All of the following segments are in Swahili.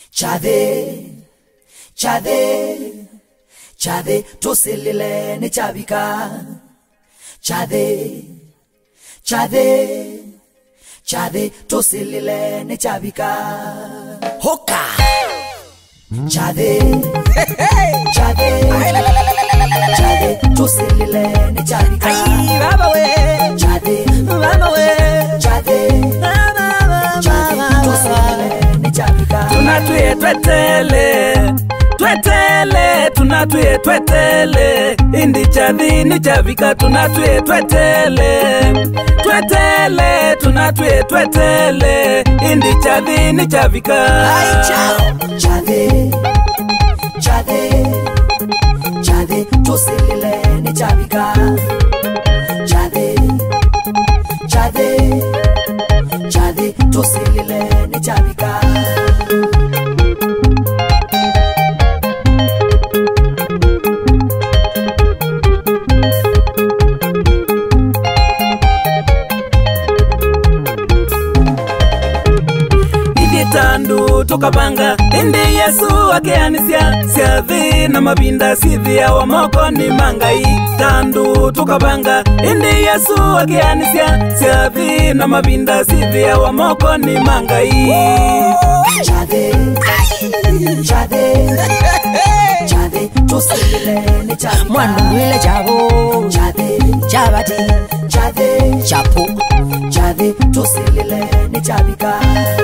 chade chade chade toselele ne chabika chade chade chade toselele ne chabika hoka chade chade chade toselele ne chabika Ay, baba we, chade baba we, chade baba, baba, chade baba. toselele ne chabika tunatuye twetele twetele tunatuye twetele indi chathini chavika tunatuye twetele twetele tunatuye twetele indi chathini chavika chade chade chade toselele ne chabika chade chade chade toselele ne chabika ithie tandu tukabanga indi yesu akianisya syathi na mavinda sithia wa moko ni mangai tandu tukabanga indi yesu akianisya syathi na mavinda sithia wa moko ni mangai chade chade chade toselele ne chabika mwanumwile chavo chade chavati chade chapo chade toselele ne chabika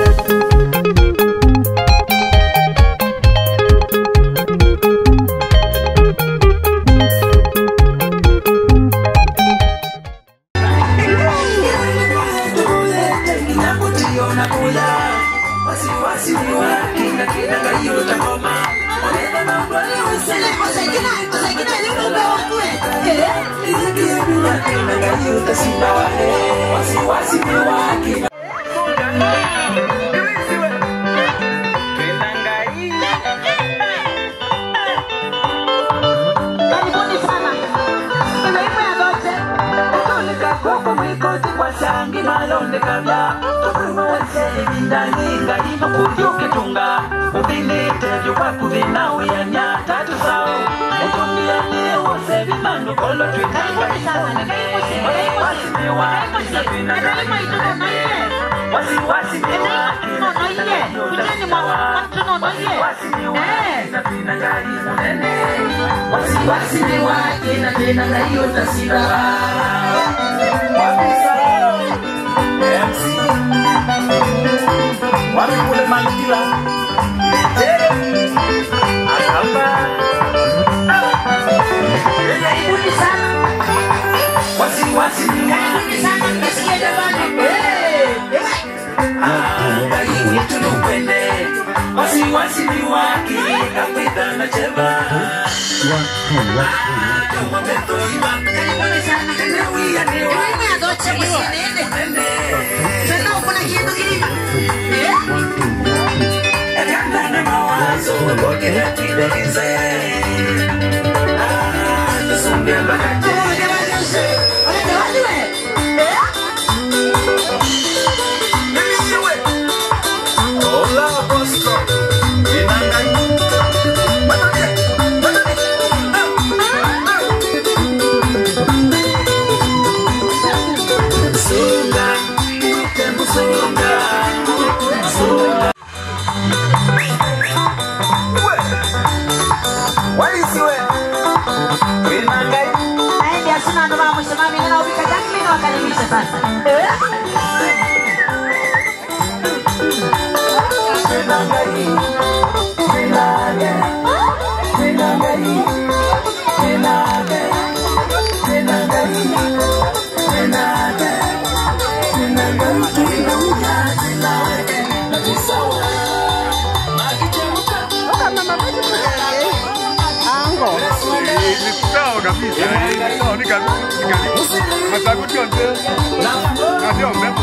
Karibuni sana. Sehemu ya zote. Katolika kwako mwikozi kwa shangi malonde kabla. Tukuma wasele bindani ngalino kujukitunga. Ubinite vyukwaku vinawiyanya tatu sao. Etumbia niye wose vimando kolo twinanga. Wasiwasi miwaki na vinanga. Wasiwasi miwaki na Wasiwasi miwaki na vinanga munene. Wasiwasi miwaki na vinanga hiyo tasira. Wapi kule Malkila? Akamba. Karibuni sana. Wasiwasi ni Karibuni sana. Mnasikia jamani? Angalie tunukwende. Wasiwasi ni waki kapita na cheba. Kama beto ima. Karibuni sana. Tenewia ni wa. Sehemu ya zote msienende. Tena uko na kitu kilima. Eh? Ekanda na mawazo. Koke ya kidelize. Ah, tusumbe mbakaje. Wale wale we. Eh? Nilisiwe. Hola, Bosco. Inangai. Matoke. Matoke. Sunga. Tembu sunga. Sunga. We. Waisiwe. Inangai. Naende asina ndo mama msimami nina ubika Jacqueline wakaribisha sasa. Eh? Inangai. Inangai. Inangai. Inangai. Inangai. Inangai. Inangai. Tunakuja zinake. Ni sawa. Magichemuka. Ni sawa kabisa. Ni sawa ni kabisa. Ni kabisa. Masaguti yote. Na sio mrembo.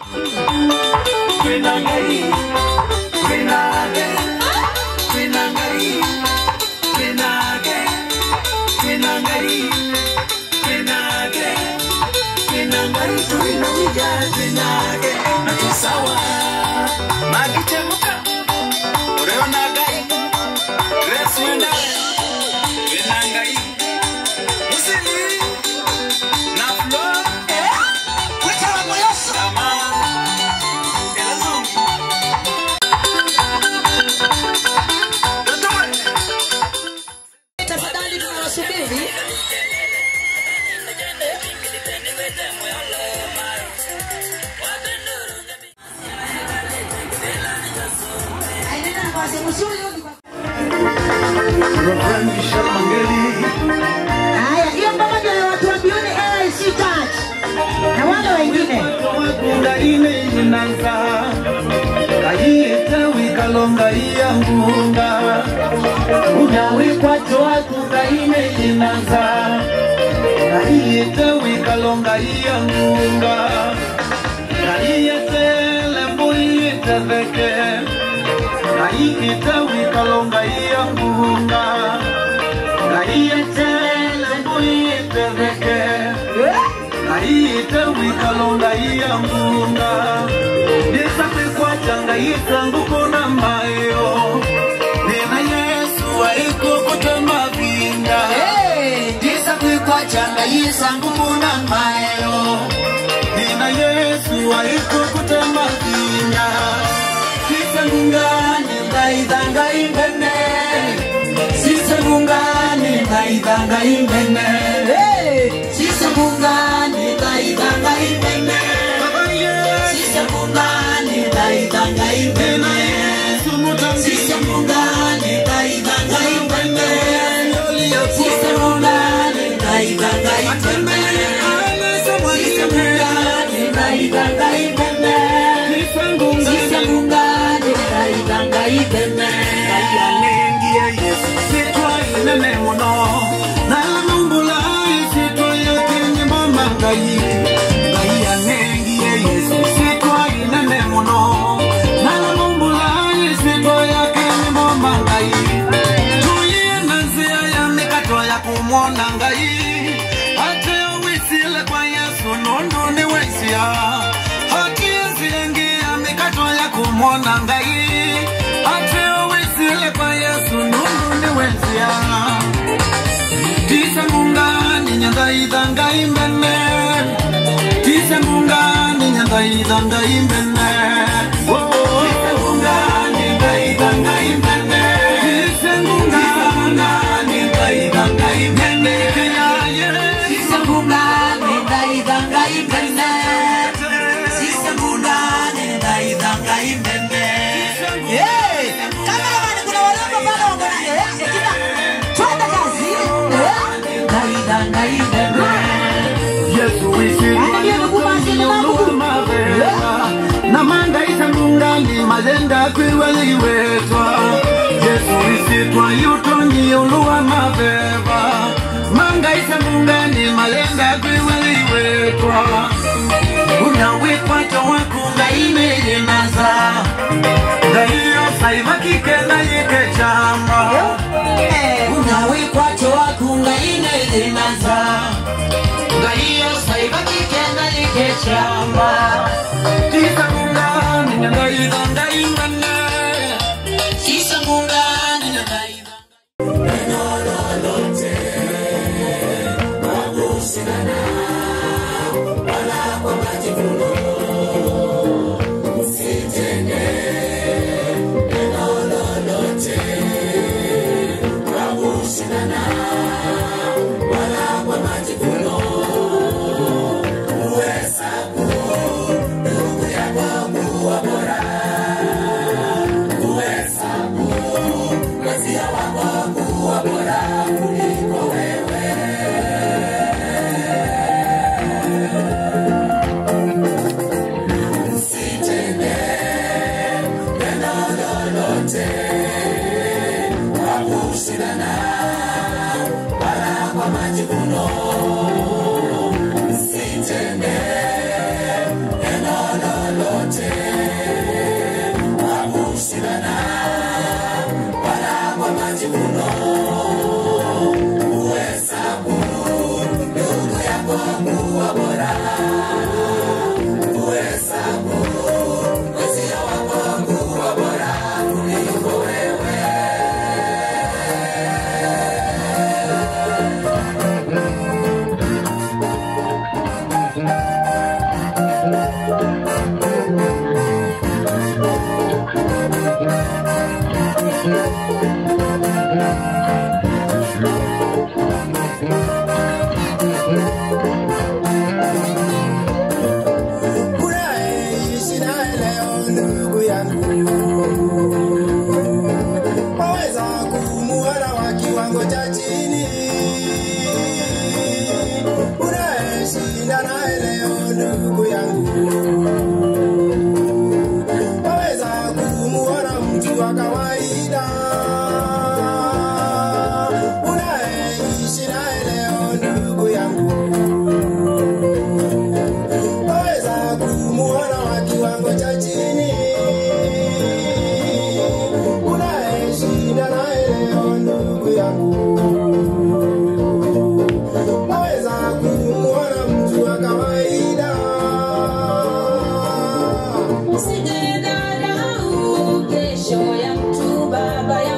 Inangai. Inangai. Inangai. Inangai. Inangai. Inangai. Inangai. Tunakuja zinake. Na ni sawa. Magichemuka. Ureo nafasi mzuri huyu kwa- Reverend Michel Mangeli, Haya, hiyo ngoma ndio ya watu wa Beyond AIC Church na wale wengine. wakunga ine inanza kayite wikalonga iya ngunga unyawikwacho wakunga ine inanza kayite wikalonga iya ngunga kayite lembuyite theke kayite wikalonga iya ngunga kayite lembuyite theke naite wikalonga iyangunga ndisakwikwatyanga yisangukuna mayo nina yesu waikukutema vinga ndisakwikwatyanga yisangukuna mayo nina yesu waikukutema vinga sisangungani ndaidhanga imbene sisangungani ndaidhanga imbene sisangungani ndaidhanga imbene sisangungani ndaidhanga imbene sisangungani ndaidhanga imbene sisangungani ndaidhanga imbene sisangungani ndaidhanga imbene sisangungani ndaidhanga imbene Nengie Yesu sitwa inene muno nalamumbula isitwa yakenye mama ngai ngai yanengie Yesu sitwa inene muno nalamumbula isitwa yakenye mama ngai tuye na nzia ya mikato ya kumwona ngai ate wisile kwa Yesu nundu ni wesia haki ziingia mikato ya kumwona ngai ate wisile kwa Yesu nundu ni wesia tise mungani nyangaithanga imbene tise mungani nyangaithanga imbene tise mungani ngaithanga imbene tise mungani ngaithanga imbene tise mungani ngaithanga imbene tise mungani ngaithanga imbene Eh, cameraman, kuna warembo pale wako na eh, Ekita, twende kazi. Eh, ngaithanga imbene Yesu Angalia mguu basi, ni mguu. namanga itangungani malenda kwiweliwetwa yesu isitwa yutonyi uluwa maveva manga itangungani malenda kwiweliwetwa unyawikwacho wakunga imeyenaza ngaiyo saivakike nayike chama unyawikwacho wakunga ineyenaza ngaiyo saivakike nayike chama tisangungani nyangaidangaimene tisangungani nyangaidangaimene Furahi sina leo ndugu yangu, kawaida unaishi naye leo ndugu yangu waweza kumuona wa kiwango cha chini unaeshinda naye leo ndugu yangu waweza kumuona mtu wa kawaida Usidharau kesho ya mtu baba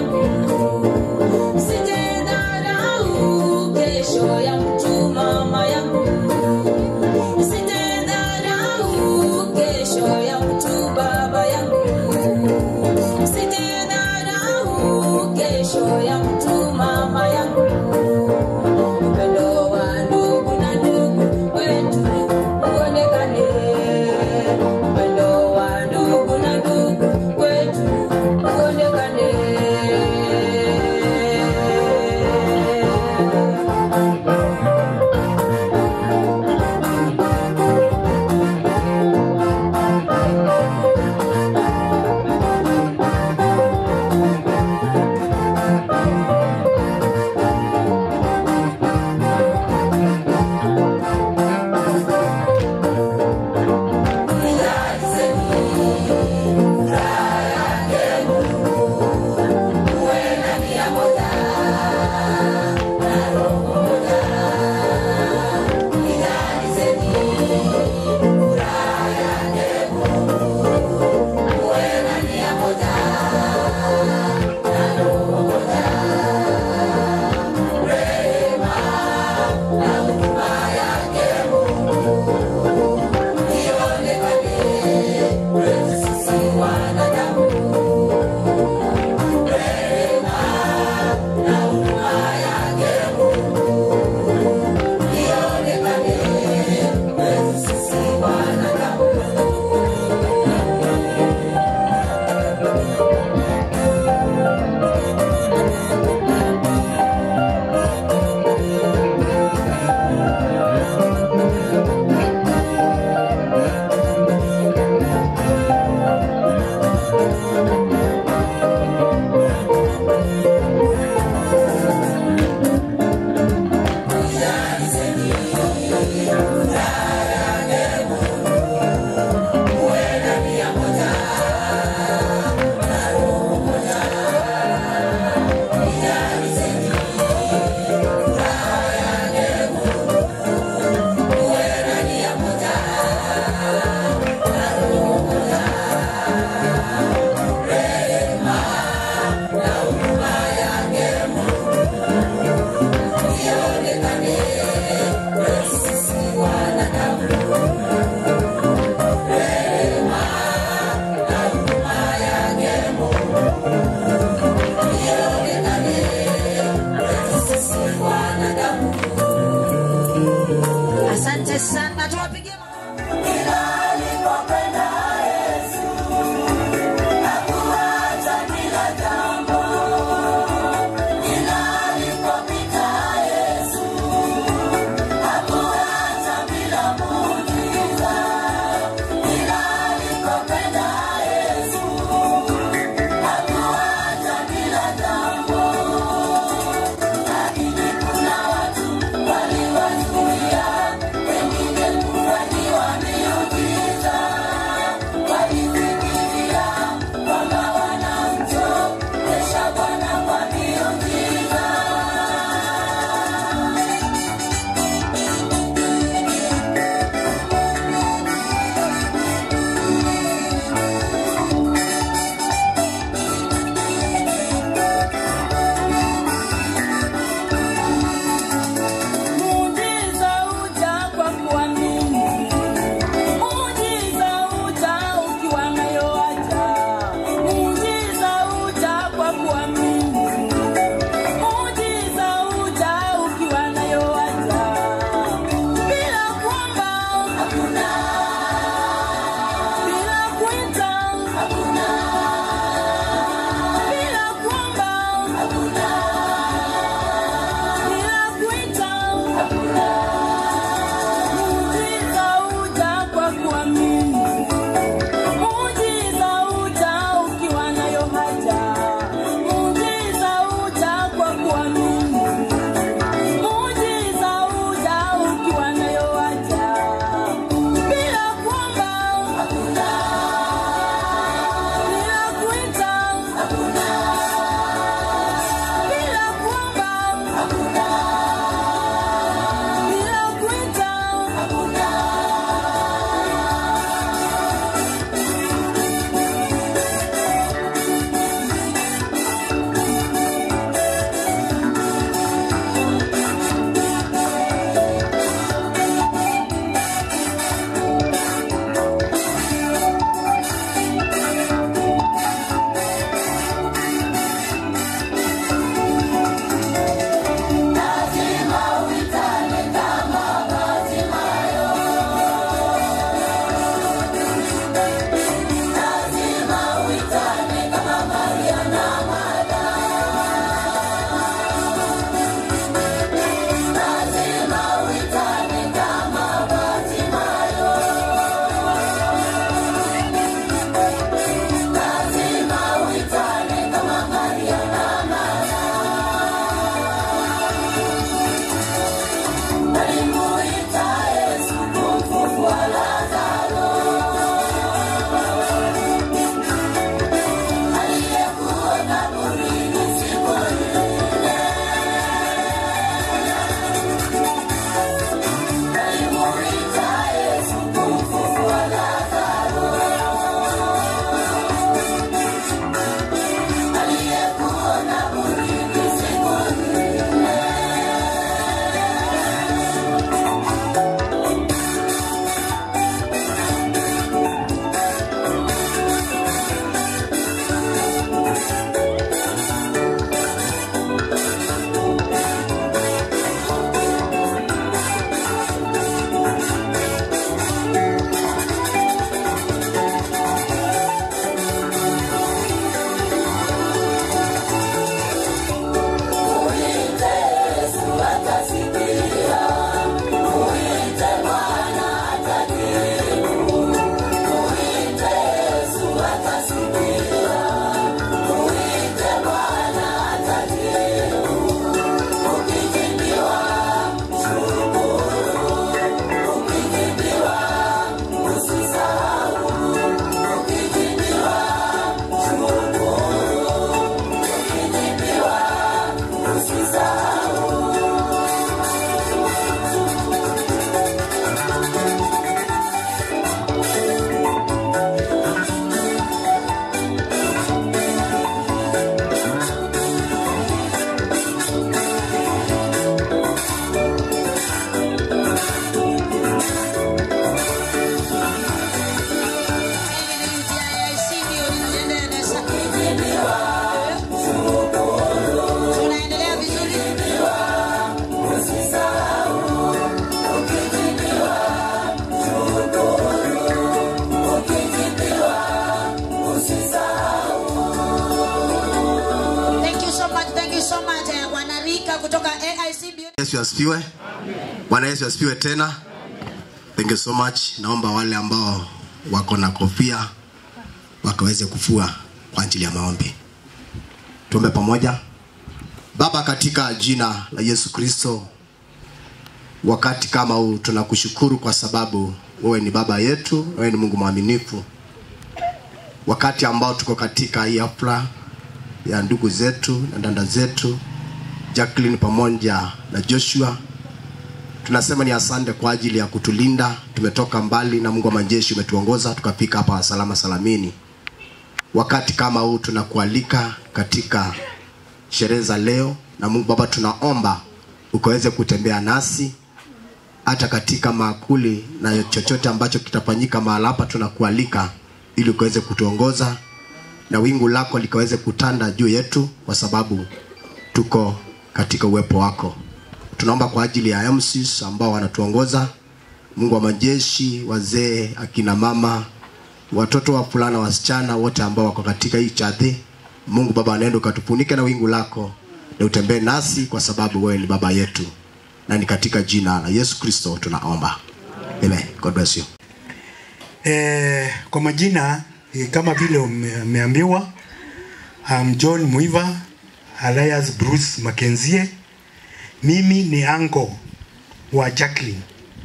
kutoka AIC Beauty. Yesu asifiwe. Bwana Yesu asifiwe tena. Thank you so much. Naomba wale ambao wako na kofia wakaweze kufua kwa ajili ya maombi. Tuombe pamoja. Baba, katika jina la Yesu Kristo, wakati kama huu tunakushukuru kwa sababu wewe ni baba yetu, wewe ni Mungu mwaminifu. Wakati ambao tuko katika hii hafla ya ndugu zetu na dada zetu Jacqueline pamoja na Joshua. Tunasema ni asante kwa ajili ya kutulinda. Tumetoka mbali na Mungu wa majeshi umetuongoza tukafika hapa salama salamini. Wakati kama huu tunakualika katika sherehe za leo, na Mungu Baba, tunaomba ukaweze kutembea nasi hata katika maakuli na chochote ambacho kitafanyika mahali hapa, tunakualika ili ukaweze kutuongoza na wingu lako likaweze kutanda juu yetu, kwa sababu tuko katika uwepo wako. Tunaomba kwa ajili ya MCs ambao wanatuongoza, Mungu wa majeshi, wazee, akina mama, watoto wa fulana, wasichana wote ambao wako katika hii chadhi. Mungu Baba, nenda ukatufunike na wingu lako na utembee nasi, kwa sababu wewe ni baba yetu, na ni katika jina la Yesu Kristo tunaomba, amen. God bless you. Eh, kwa majina eh, kama vile ume- umeambiwa I'm John Muiva alias Bruce Mackenzie. Mimi ni anko wa Jacqueline,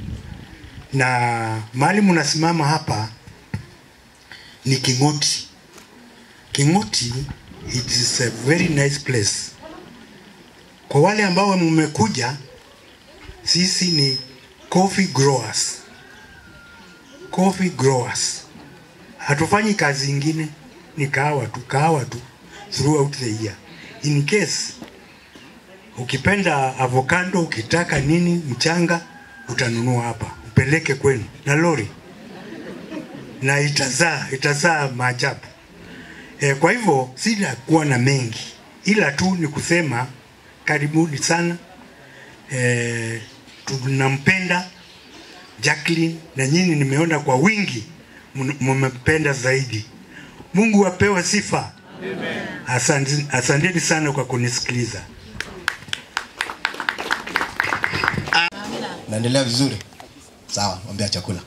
na mahali mnasimama hapa ni King'oti. King'oti it is a very nice place. Kwa wale ambao mmekuja, sisi ni coffee growers coffee growers. Hatufanyi kazi ingine, ni kahawa tu, kahawa tu throughout the year. In case ukipenda avocado, ukitaka nini, mchanga, utanunua hapa, upeleke kwenu na lori, na itazaa itazaa maajabu. E, kwa hivyo sina kuwa na mengi, ila tu ni kusema karibuni sana. E, tunampenda Jacqueline na nyinyi nimeona kwa wingi mn- mmempenda zaidi. Mungu apewe sifa. Asante, asanteni sana kwa kunisikiliza. Naendelea vizuri? Sawa, ombea chakula.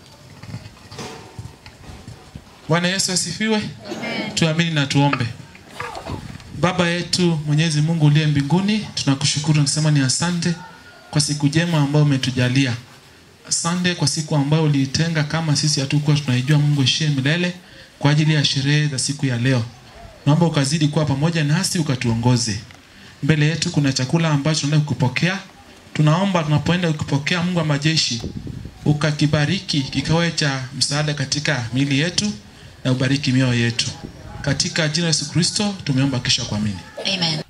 Bwana Yesu asifiwe. Tuamini na tuombe. Baba yetu Mwenyezi Mungu uliye mbinguni, tunakushukuru nasema ni asante kwa siku njema ambayo umetujalia. Asante kwa siku ambayo uliitenga kama sisi hatukuwa tunaijua, Mungu ishie milele kwa ajili ya sherehe za siku ya leo. Naomba ukazidi kuwa pamoja nasi ukatuongoze. Mbele yetu kuna chakula ambacho tunaenda kukipokea. Tunaomba tunapoenda kukipokea, Mungu wa majeshi, ukakibariki kikawe cha msaada katika miili yetu na ubariki mioyo yetu. Katika jina la Yesu Kristo tumeomba kisha kuamini. Amen.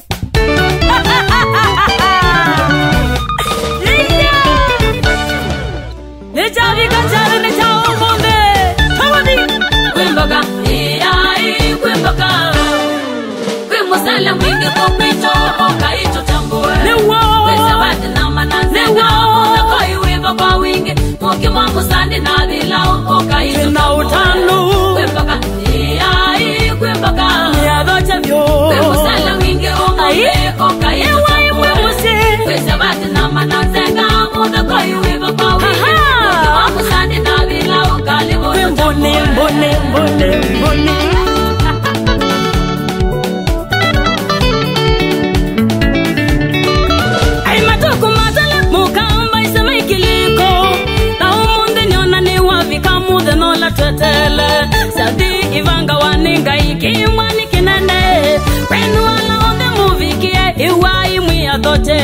kwembaga ai kwembaga kwimusala mwingi kokwicho okaicho tambue kwesawati na mananzenga muna koiwiva kwa wingi muki mwa musandi na vilau okaicho tambue kwembaga ai kwembaga kwimusala mwingi omwe okaicho tambue kwesawati na mananzenga muna koiwiva kwa wingi muki mwa musandi na vilau kalivo mbone mbone mbone mbone Ay matuku matala mukamba isema ikiliko na umunde niona ni wavika mudhe nola twetele sadi ivanga waninga ikimwani kinene kwenu wala othe muvikie iwai mwiya thote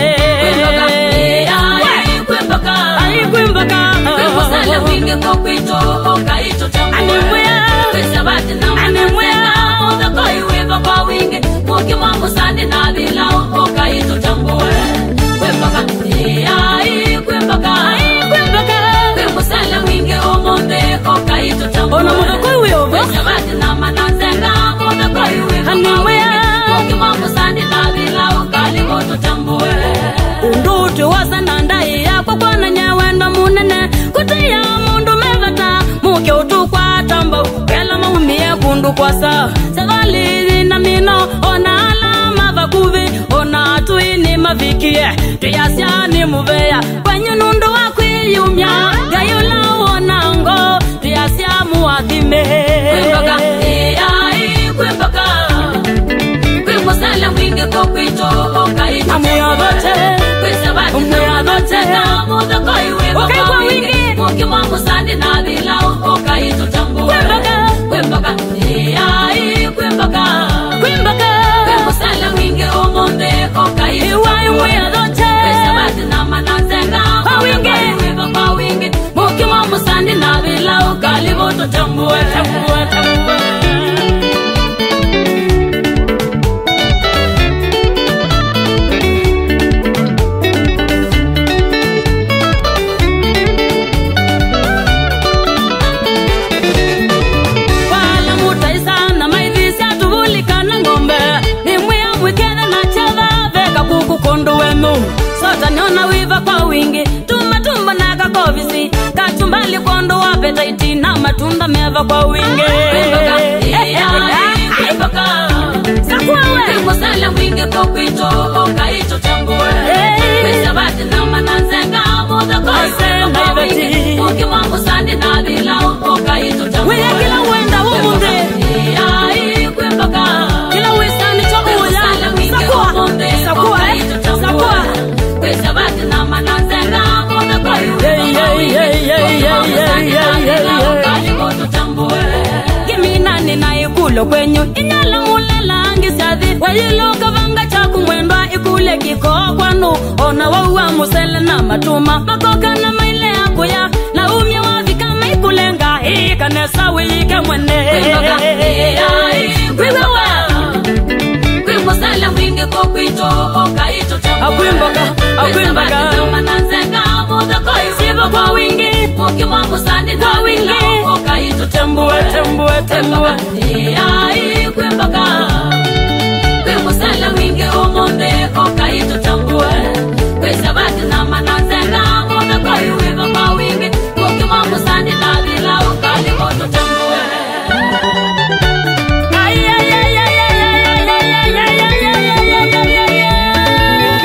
Ai kwembaka Kwimusala wingi kokwicho okaicho tambue Animwea Kwisabati na mananzenga muna koiwiva kwa wingi muki mwa musandi na vilau okaicho tambue kwembaga ai kwembaga kwimusala wingi omonde okaicho tambue Ona muda koiwiva Kwisabati na mananzenga muna koiwiva kwa Animwea wingi muki mwa musandi na vilau kalivo tambue undutu wasana ndai yakwa kwana nyewendo munene kutiya mundu mevata muke utukwatamba kela maumie kundu kwasa sevalithi na mino ona alama vakuvi ona tuini mavikie mukimwa musandi na bila ukaito tambue kwembaka ai kwembaka Kwembaka. kwemusala wingi umunde ukaito Iwa iwa zote. kwesabati na mananzenga Kwa wingi. wiva kwa wingi mukimwa musandi na bila ukalivoto tambue Tambua, tambua. Wala mutaisana maithisi atuvulikana ng'ombe nimwia mwikethe na chatha veka kuku kundu wenu sota niona wiva kwa wingi tumatumba na kakovisi kachumbali kundu wa petaiti na matunda meva kwa wingi kwemusala wingi kokwito ukaito tambue kwesabati na mananzenga Iveti. mukimwa musandi na bila ukaito tambue Wile kila wenda wumunde. ai kwembaka kila wisani chokuya sakua sakua sakua kwesabati na mananzenga Hey, hey, hey, hey, hey, hey, hey, hey. kimina ninaikulo kwenyu inyala mulelangi syathi wayiluka vanga chaku mwendwa ikule kiko kwanu ona wauwa musele na matuma makoka na maile akuya na umya wavika maikulenga ikanesa wiyike mwene Wiwewa. kwimusala mwingi kokwito okaito Akwimboka, akwimboka. sivo kwa wingi mukimwa musandi Kwa wingi. okaito tembue tembue tembue ai kwembaka kwimusala wingi umunde okaito tambue kwisabati na mananzenga muda koiwiva kwa wingi mukimwa musandi na bila ukali moto tambue Ay, ay, ay, ay, ay, ay, ay, ay, ay, ay, ay, ay, ay, ay, ay,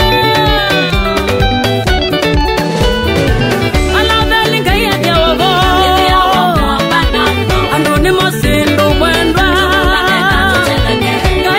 ay. Alavelinga yete wogo. Andu ni mosindu mwendwa.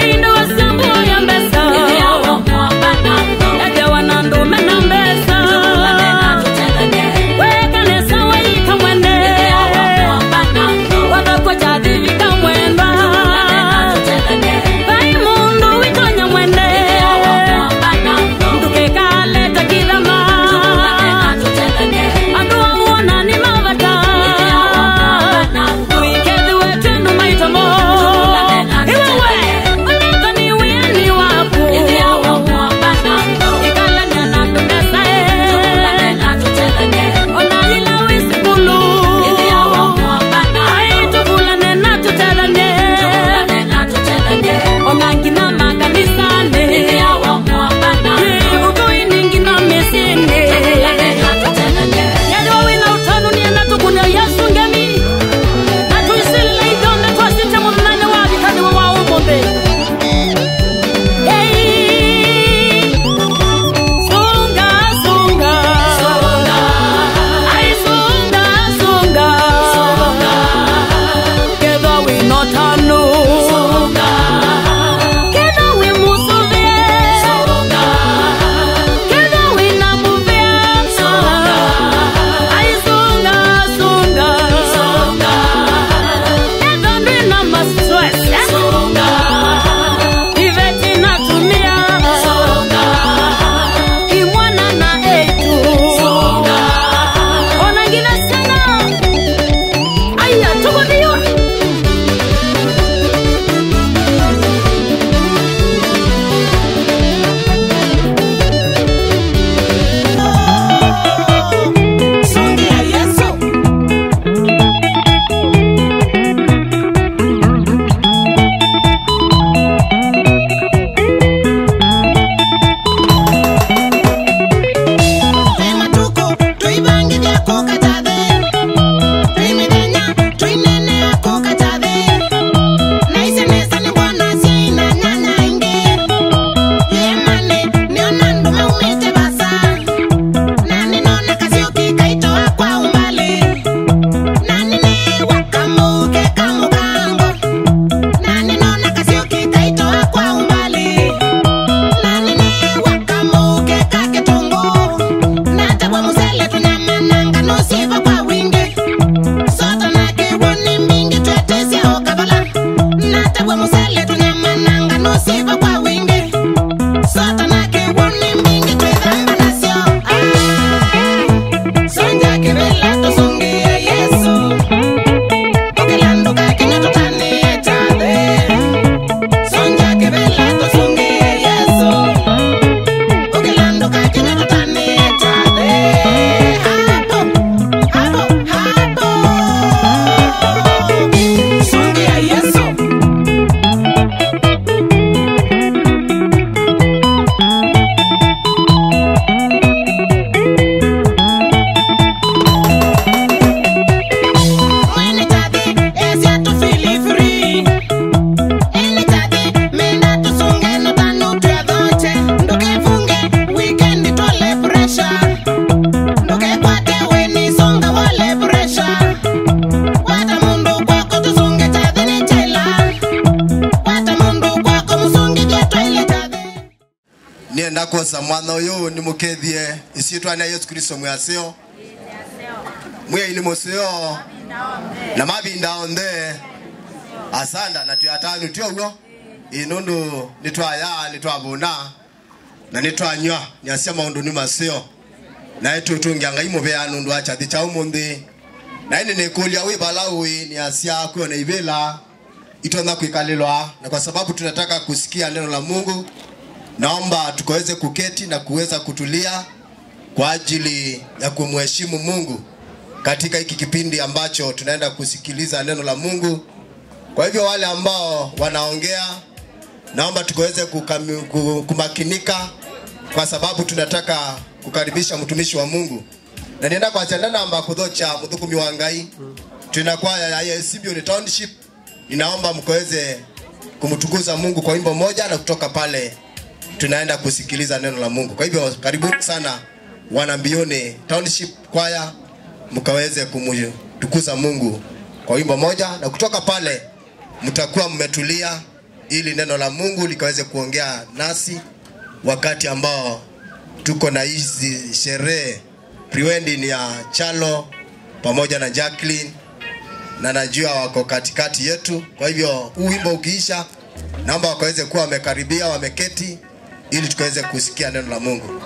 nienda kosa mwana uyu nimukethie isiitwa na yesu kristo mwasio mwiaini musio na mavinda onthe asanda na tuyatanu tioguo inundu nitwaya nitwavuna na nitwanywa niasia maundu ni masio naye tutungia ngai muvea nundu wa chathi cha umuthi na ini nikulia wi vala wi niasia kuona ivila itona kuikalilwa na kwa sababu tunataka kusikia neno la mungu naomba tukaweze kuketi na kuweza kutulia kwa ajili ya kumheshimu mungu katika hiki kipindi ambacho tunaenda kusikiliza neno la mungu kwa hivyo wale ambao wanaongea naomba tukaweze kukami- ku- kumakinika kwa sababu tunataka kukaribisha mtumishi wa mungu na nienda kwa chanda namba kuthocha muthukumi wa ngai tuna kwaya ya Sibion township ninaomba mkaweze kumtukuza mungu kwa wimbo moja na kutoka pale tunaenda kusikiliza neno la mungu kwa hivyo karibuni sana wanambione township kwaya mkaweze kumtukuza mungu kwa wimbo moja na kutoka pale mtakuwa mmetulia ili neno la mungu likaweze kuongea nasi wakati ambao tuko na hizi sherehe prewedding ya chalo pamoja na jacqueline na najua wako katikati yetu kwa hivyo huu wimbo ukiisha naomba wakaweze kuwa wamekaribia wameketi ili tukaweze kusikia neno la mungu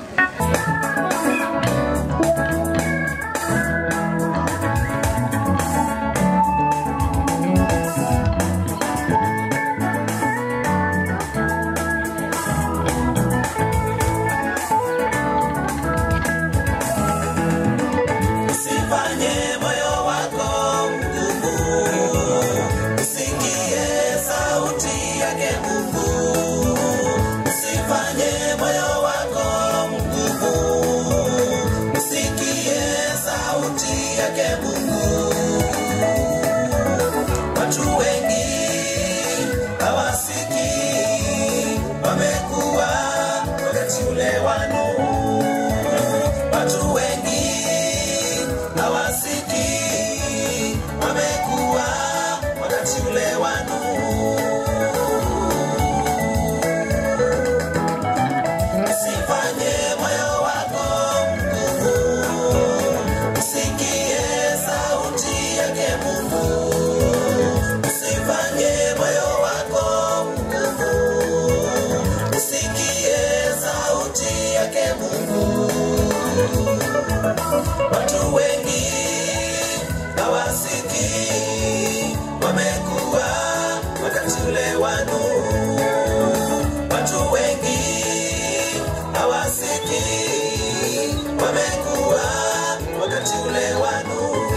Usifanye moyo wako mgumu, usikie sauti yake Mungu. Usifanye moyo wako mgumu, usikie sauti yake Mungu. Watu wengi hawasikii, wamekuwa wakati ule wa Nuhu. Watu wengi hawasikii, wamekuwa wakati ule wa Nuhu. Usifanye moyo wako mgumu, usikie sauti yake Mungu. Usifanye moyo wako mgumu, usikie sauti yake Mungu. Watu wengi hawasikii, wamekuwa wakati ule wa Nuhu. Watu wengi hawasikii, wamekuwa wakati ule wa Nuhu.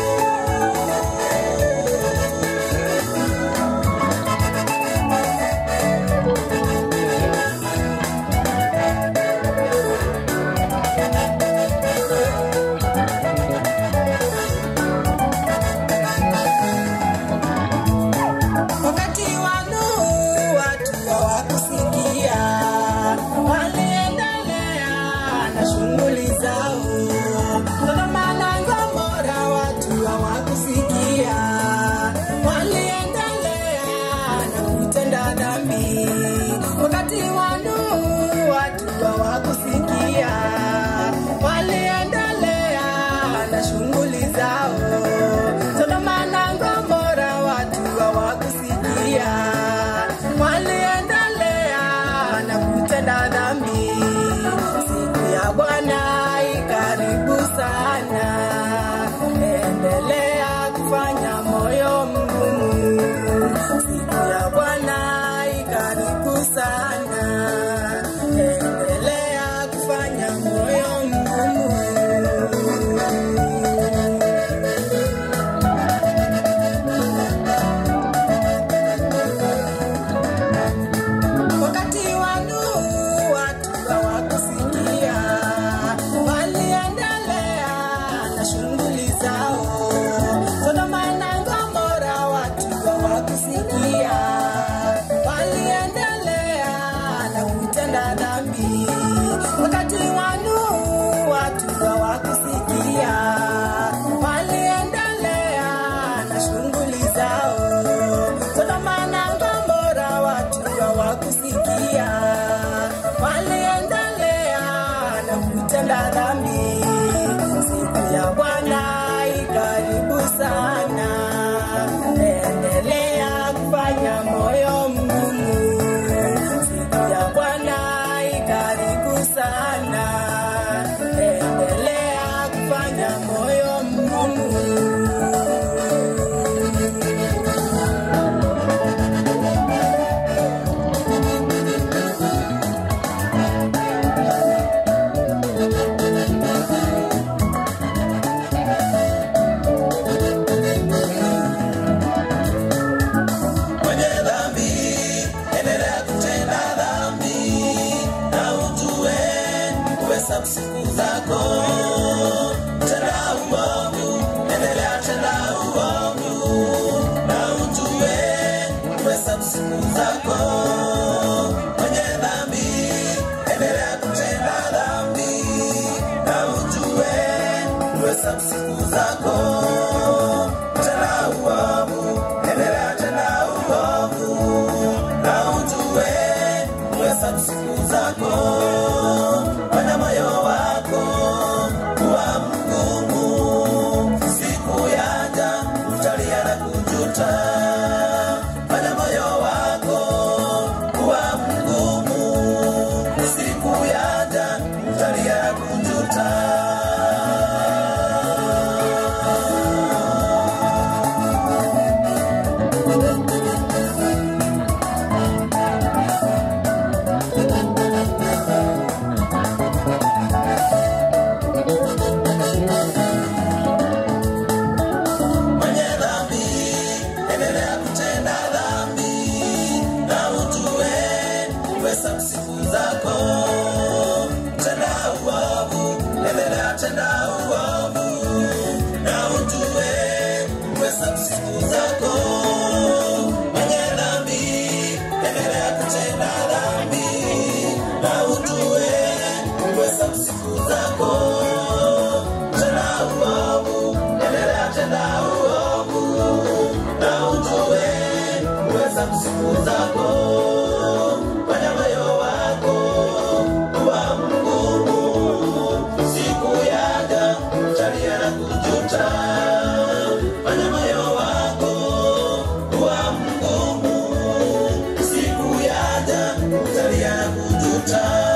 Wakati wa Nuhu watu hawakusikia, waliendelea na shughuli zao. Sodoma na Gomora watu hawakusikia, waliendelea na kutenda dhambi. Wakati wa Nuhu watu hawakusikia, waliendelea na shughuli zao. Sodoma na Gomora watu hawakusikia, waliendelea na kutenda dhambi. Siku ya Bwana ikaribu sana, endelea kufanya moyo mgumu. Siku ya Bwana ikaribu sana, endelea kufanya moyo mgumu. Wakati wa Nuhu watu hawakusikia, waliendelea na shughuli zao. Sodoma na Gomora watu hawakusikia, waliendelea na kutenda dhambi. Wakati wa Nuhu watu hawakusikia, waliendelea na shughuli zao. Sodoma na Gomora watu hawakusikia, waliendelea kutenda dhambi. Siku ya Bwana ikaribu sana, endelea kufanya moyo mgumu. Siku ya Bwana ikaribu sana, endelea kufanya moyo mgumu. Mwenye dhambi, endelea kutenda dhambi na ujue kuhesabu siku zako. Tenda uovu, endelea tenda uovu na ujue kuhesabu siku zako. Mwenye dhambi, endelea kutenda dhambi na ujue kuhesabu siku zako. Tenda uovu, endelea tenda uovu na ujue kuhesabu siku zako. Fanya moyo wako kuwa mgumu, siku yaja utalia na kujuta. Fanya moyo wako kuwa mgumu, siku yaja utalia na kujuta. Mwenye dhambi, endelea kutenda dhambi na ujue kuhesabu siku zako. Tenda uovu, endelea tenda uovu na ujue kuhesabu siku zako. Mwenye dhambi, endelea kutenda dhambi na ujue kuhesabu siku zako. Tenda uovu, endelea tenda uovu na ujue kuhesabu siku zako. Fanya moyo wako kuwa mgumu, siku yaja utalia na kujuta. Fanya moyo wako kuwa mgumu, siku yaja utalia na kujuta.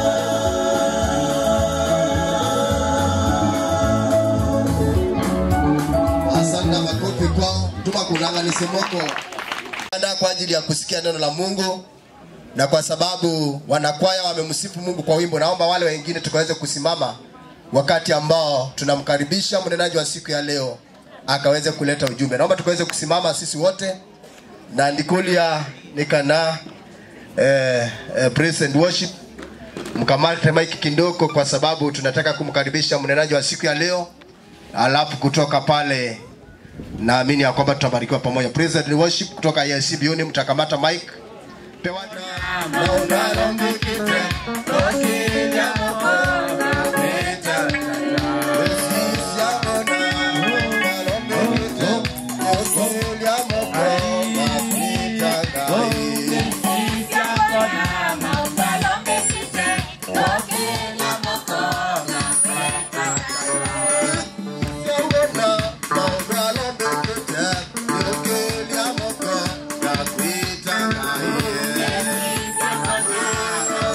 asante makofi kwao tuma kunanganisi moko Anda kwa ajili ya kusikia neno la mungu na kwa sababu wanakwaya wamemsifu mungu kwa wimbo naomba wale wengine tukaweze kusimama wakati ambao tunamkaribisha mnenaji wa siku ya leo akaweze kuleta ujumbe naomba tukaweze kusimama sisi wote na ndikulia nikana eh, eh, praise and worship mkamate mike kindoko kwa sababu tunataka kumkaribisha mnenaji wa siku ya leo alafu kutoka pale naamini ya kwamba tutabarikiwa pamoja praise and worship kutoka EAC Biuni mtakamata mike Yeah.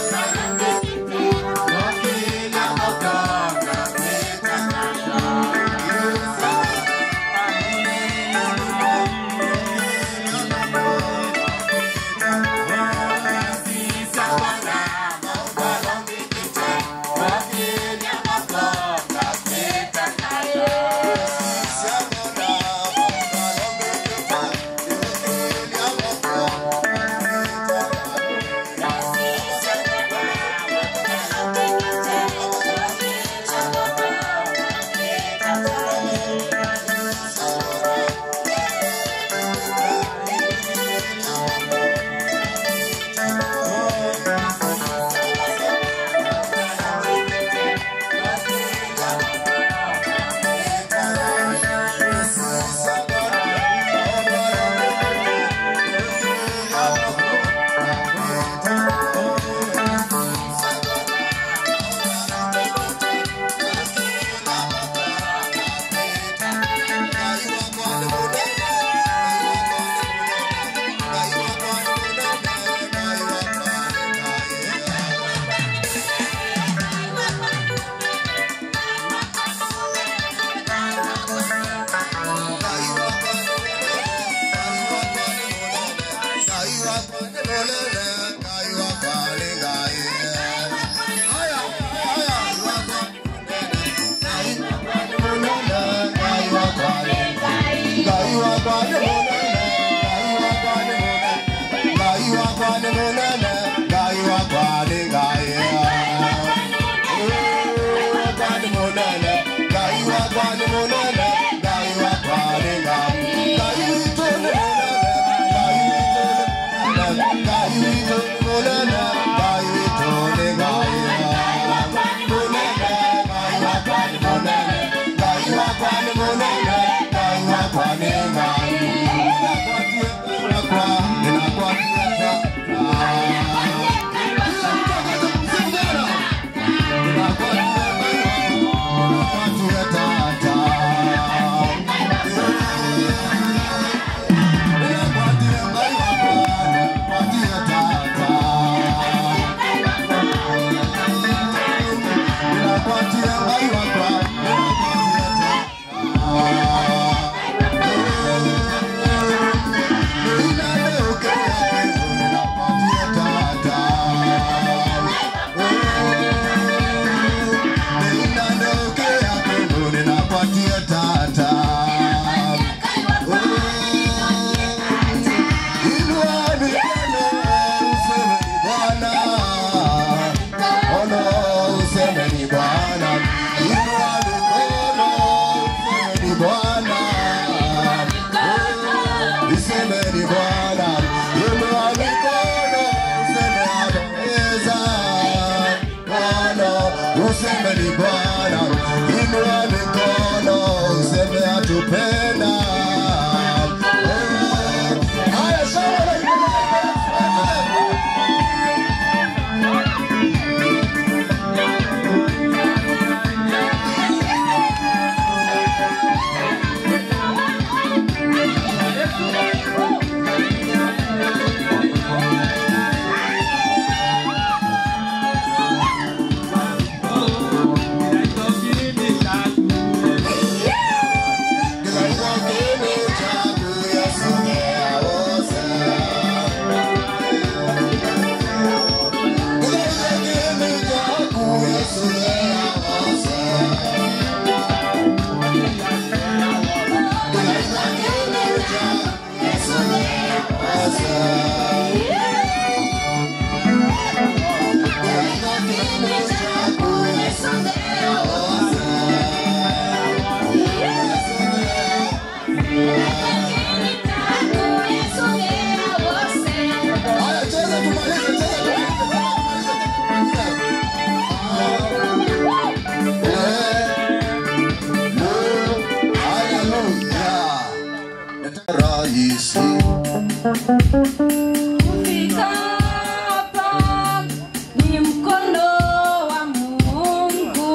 useme ni Bwana, inua mikono useme atupenda. Haya, sawa na rahisi Kufika hapa ni mkono wa Mungu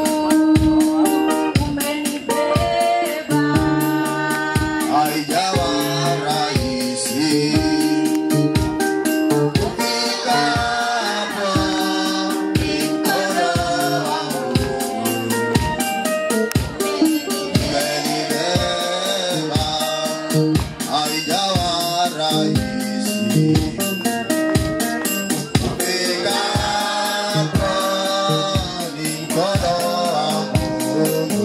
umenibeba. haijawa rahisi kufika hapa mikono wangu umenibeba haijawa rahisi kufika hapa ni mkono wa Mungu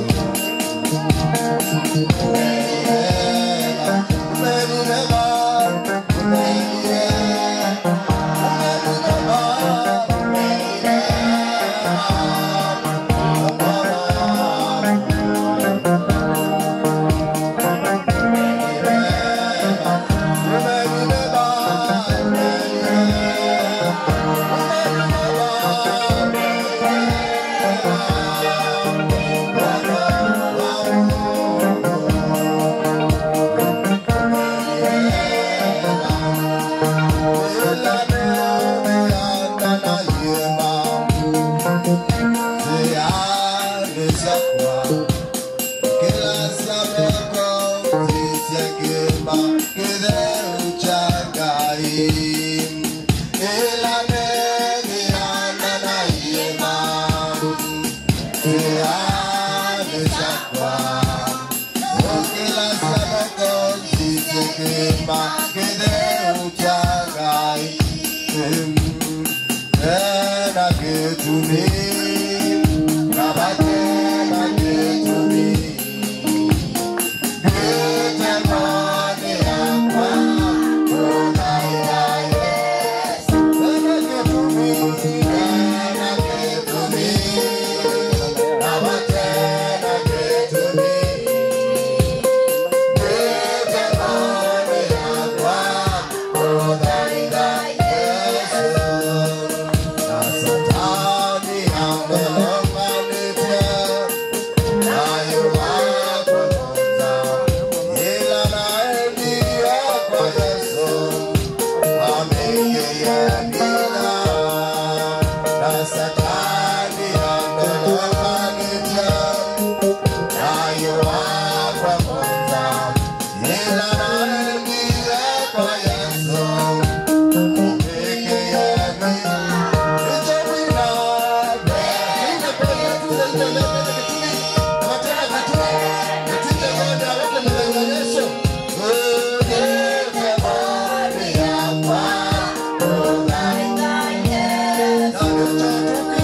Yesu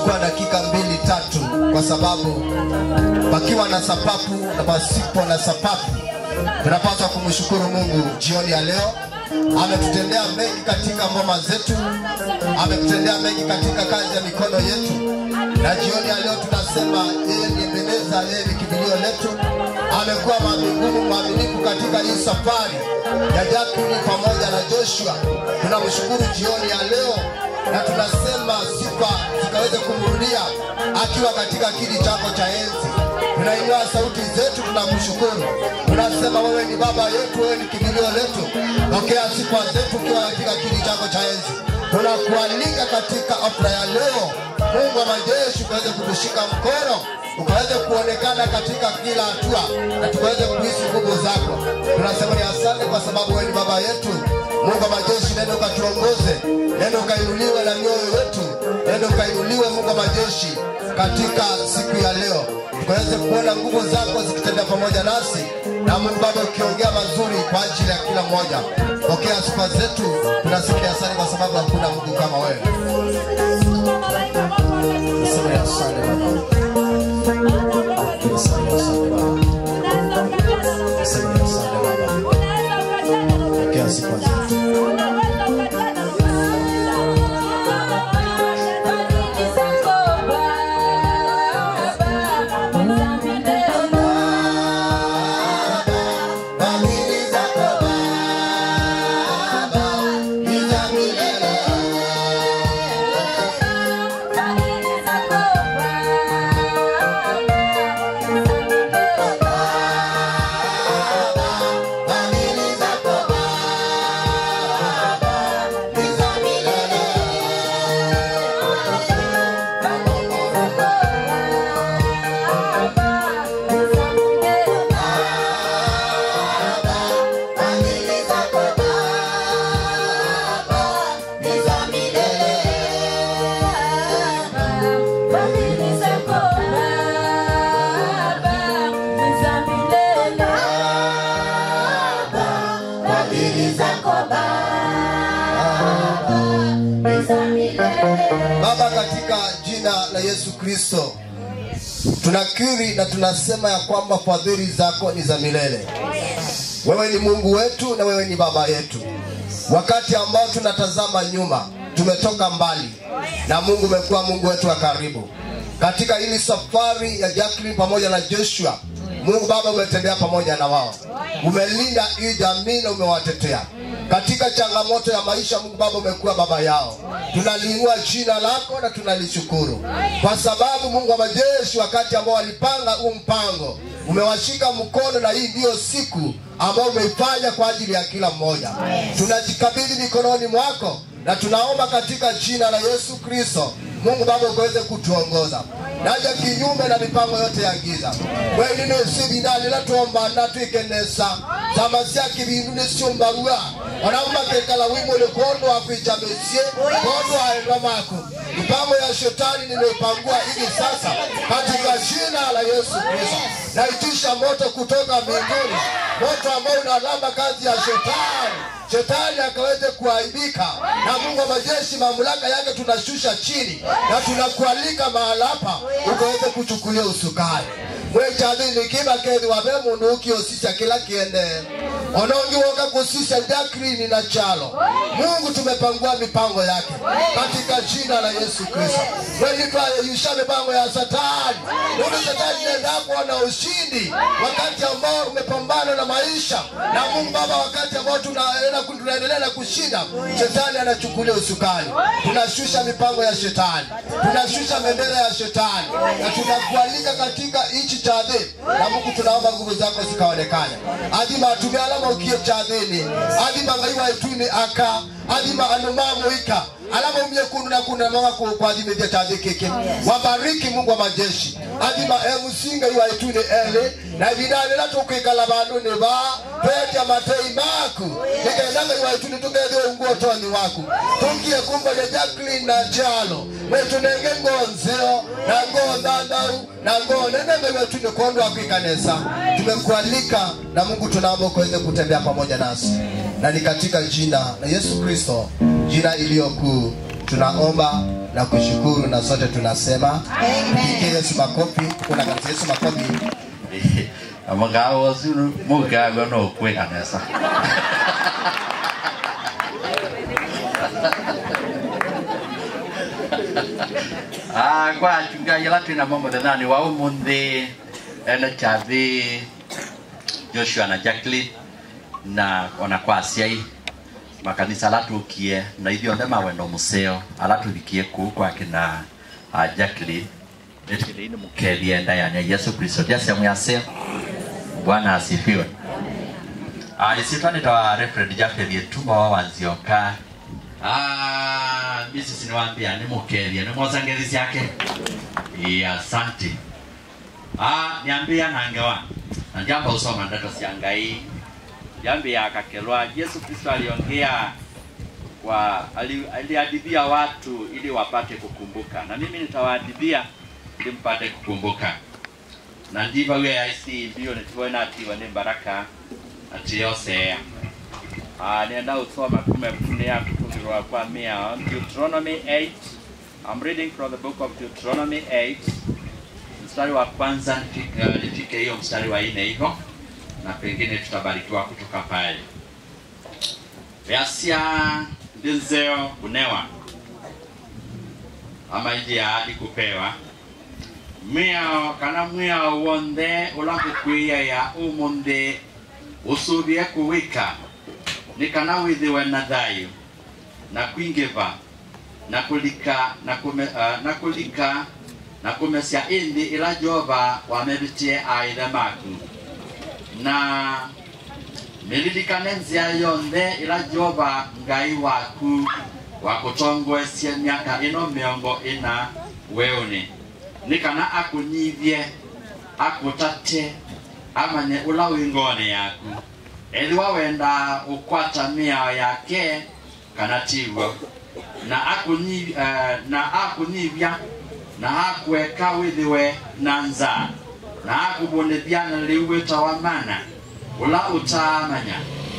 chukua dakika mbili tatu kwa sababu pakiwa na sababu na pasipo na sababu tunapaswa kumshukuru mungu jioni ya leo ametutendea mengi katika ngoma zetu ametutendea mengi katika kazi ya mikono yetu na jioni ya leo tunasema yeye ni Ebeneza, yeye ni kimbilio letu. Amekuwa mwaminifu mwaminifu katika hii safari ya Jacqueline pamoja na Joshua. Tunamshukuru jioni ya leo na tunasema sifa zikaweze kumrudia akiwa katika kiti chako cha enzi. Tunainua sauti zetu, tunamshukuru, tunasema wewe ni baba yetu, wewe ni kimbilio letu. Pokea sifa zetu ukiwa katika kiti chako cha enzi. Tunakualika katika afra ya leo, Mungu wa majeshi, ukaweze kutushika mkono, ukaweze kuonekana katika kila hatua, na tukaweze kuhisi nguvu zako. Tunasema ni asante kwa sababu wewe ni baba yetu. Mungu wa majeshi, nenda ukatuongoze, nenda ukainuliwe na mioyo yetu, nenda ukainuliwe Mungu wa majeshi katika siku ya leo tukaweze kuona nguvu zako zikitenda pamoja nasi na Mungu Baba ukiongea mazuri kwa ajili ya kila mmoja. Pokea sifa zetu, tunasikia asante kwa sababu hakuna Mungu kama wewe. Nasema ya asante Baba. Nasema ya asante Baba. Nasema ya asante Baba. Pokea sifa zetu. Baba, katika jina la Yesu Kristo tunakiri na tunasema ya kwamba fadhili zako ni za milele. Wewe ni Mungu wetu na wewe ni baba yetu. Wakati ambao tunatazama nyuma, tumetoka mbali na Mungu umekuwa Mungu wetu wa karibu katika hili safari ya Jacqueline pamoja na Joshua. Mungu Baba, umetembea pamoja na wao, umelinda hii jamii na umewatetea katika changamoto ya maisha. Mungu Baba, umekuwa baba yao. Tunaliinua jina lako na tunalishukuru kwa sababu Mungu wa majeshi, wakati ambao walipanga huu mpango, umewashika mkono, na hii ndiyo siku ambayo umeifanya kwa ajili ya kila mmoja. Tunajikabidhi mikononi mwako na tunaomba katika jina la Yesu Kristo Mungu Baba ukaweze kutuongoza naja kinyume na mipango yote ya giza mwenino sibinali natuomba natwikenesa samasya bindu nisiumbarua wanauma kekala wimule kondo wakwichamesie kondo aenda mako mipango ya shetani nimeipangua hivi sasa katika jina la Yesu Kristo naitisha moto kutoka mbinguni moto ambao unalamba kazi ya shetani shetani akaweze kuaibika na Mungu wa majeshi mamlaka yake tunashusha chini na tunakualika mahala hapa ukaweze kuchukulia usukani mwechathini kiba kethi wabe mundu ukiosisya kila kiende onongiwoka kusisya Jacqueline na chalo Mungu tumepangua mipango yake katika jina la Yesu Kristo wenitwayeyusha mipango ya satani mundu satani nenda kuona ushindi wakati ambao umepambana na maisha na Mungu Baba wakati ambao tunaendelea tunaendelea na kushinda shetani anachukulia usukani tunashusha mipango ya shetani tunashusha bendera ya shetani na tunakualika katika nchi cha adhini na Mungu tunaomba nguvu zako zikaonekane adhima atumia alama ukie cha adhini adhima ngaiwa ituni aka adhima anumamuika alama umye kundu na kundu na mwanga ku- kwa adhima vya cha adhini keke wabariki Mungu wa majeshi adhima emusinga iwa ituni ele na vidale tukwikala bandu ni ba petya matei maku nikaendanga iwa ituni tukethiwe unguo toni waku tungie kumba ya Jacqueline na Chalo wetunenge ngonzeo na ngoo ndandau na ngoo nenenge wetu ni kondo akwikanesa tumekualika na Mungu tunaomba ukaweze kutembea pamoja nasi na ni katika jina la Yesu Kristo jina iliyokuu tunaomba na kushukuru na sote tunasema Pigie Yesu makofi. Kuna kanisa Yesu makofi. amagao zuru mugago no kwe kanisa ah kwa chungaji la tuna mambo thani wa umuthi ena chathi Joshua na Jacqueline na ona kwa asiai makanisa alatukie na ithio nthe mawendo museo alatuthikie kuu kwake na uh, Jacqueline etikile mukelie ndani ya Yesu Kristo jasi amuyaseo Bwana asifiwe. Ah, isitwa nitawa Reverend Jafet Yetuma wa Wanzioka. Ah, misi siniwaambia ni mukelie ni mwozangelizi yake. Iya, asante. Ah, niambia nangewa. Na jambo usoma ndato siangai. Jambi ya kakelwa Yesu Kristo aliongea kwa ali- aliadibia watu ili wapate kukumbuka, na mimi nitawaadibia ili mpate kukumbuka na ndivyo we aisi mbio nituona atiwa ni baraka atiyosea Ah, nenda usoma kume kunia kutungirwa kwa mia Deuteronomy 8 I'm reading from the book of Deuteronomy 8 mstari wa kwanza nifike uh, nifike hiyo mstari wa nne hivyo na pengine tutabarikiwa kutoka pale Yasia ndizeo kunewa ama iji ya hadi kupewa miao kana mwiao wonthe ula ngũkwĩia ya ũmũnthĩ ũcũthie kũwĩka nĩ kana wĩthĩwe na thayũ na kwingĩva na kũlika na kũme, uh, na kũlika na kũmecia ĩndĩ ĩla jehova wamevitie aithe maku na mĩririkane nzia yonthe ĩla jehova ngai waku wakũtongoesie miaka ĩno mĩongo ĩna weũnĩ nĩ kana akũnyithie akũtate amanye ũla wĩ ngone yaku ethĩwa wenda ũkwata mĩao yake kana tiguo na akũnyi- eh, na akũnyithia na akweka wĩthĩwe na nza na akũbonethia na rĩu wĩtawa mana ũla ũtaamanya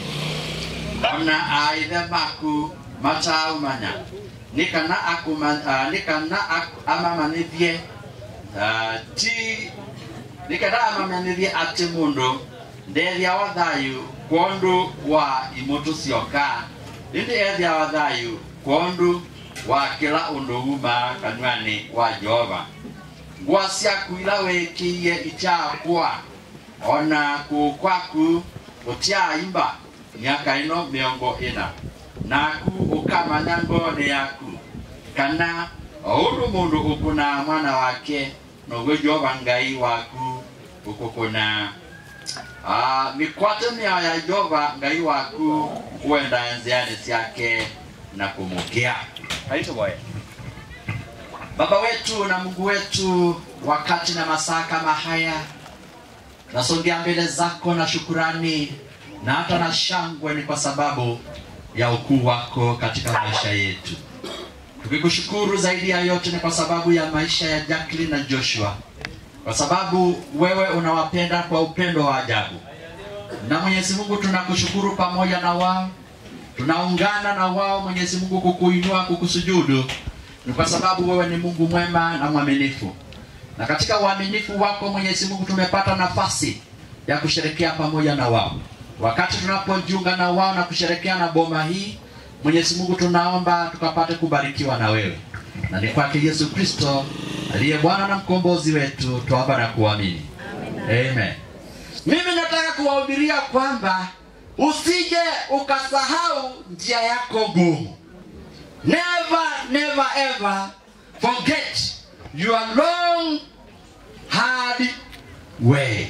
ona aithe maku mataumanya nĩ kana akũma- ah, nĩ kana ak- amamanithie Ah, ti nikenda amamanithie atĩ mũndũ ndethia wa thayũ kwa ũndũ wa imoto cioka ĩndĩ ethia wa thayũ kwa ũndũ wa kĩla ũndũ uma kanywani wa jehova ngwa ciaku ila wĩkĩie ityakwa ona kũũ kwaku gũtyaimba miaka ĩno mĩongo ĩna naku ũkamanya ngone yaku kana o ũndũ mũndũ ũkũna mwana wake noguo jehova ngai waku ũkũkũna Ah, mikwate mĩao ya jehova ngai waku wenda nziani ciake na kũmũkĩa kaitũboye baba wetu na mungu wetu wakati na masaa kama haya tunasongea mbele zako na shukurani na hata na shangwe ni kwa sababu ya ukuu wako katika maisha yetu tukikushukuru zaidi ya yote ni kwa sababu ya maisha ya Jacqueline na Joshua kwa sababu wewe unawapenda kwa upendo wa ajabu na Mwenyezi Mungu tunakushukuru pamoja na wao tunaungana na wao Mwenyezi Mungu kukuinua kukusujudu ni kwa sababu wewe ni Mungu mwema na mwaminifu na katika uaminifu wako Mwenyezi Mungu tumepata nafasi ya kusherekea pamoja na wao wakati tunapojiunga na wao na kusherekea na boma hii Mwenyezi Mungu tunaomba tukapate kubarikiwa na wewe na ni kwake Yesu Kristo aliye Bwana na mkombozi wetu tuomba na kuamini Amen. Mimi nataka kuwahubiria kwamba usije ukasahau njia yako gumu. Never, never ever forget your long hard way.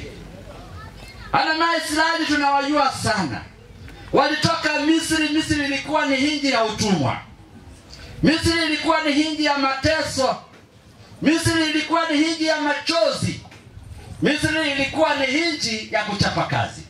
Ana na Israeli tunawajua sana. Walitoka Misri, Misri ilikuwa ni hinji ya utumwa. Misri ilikuwa ni hinji ya mateso. Misri ilikuwa ni hinji ya machozi. Misri ilikuwa ni hinji ya kuchapa kazi,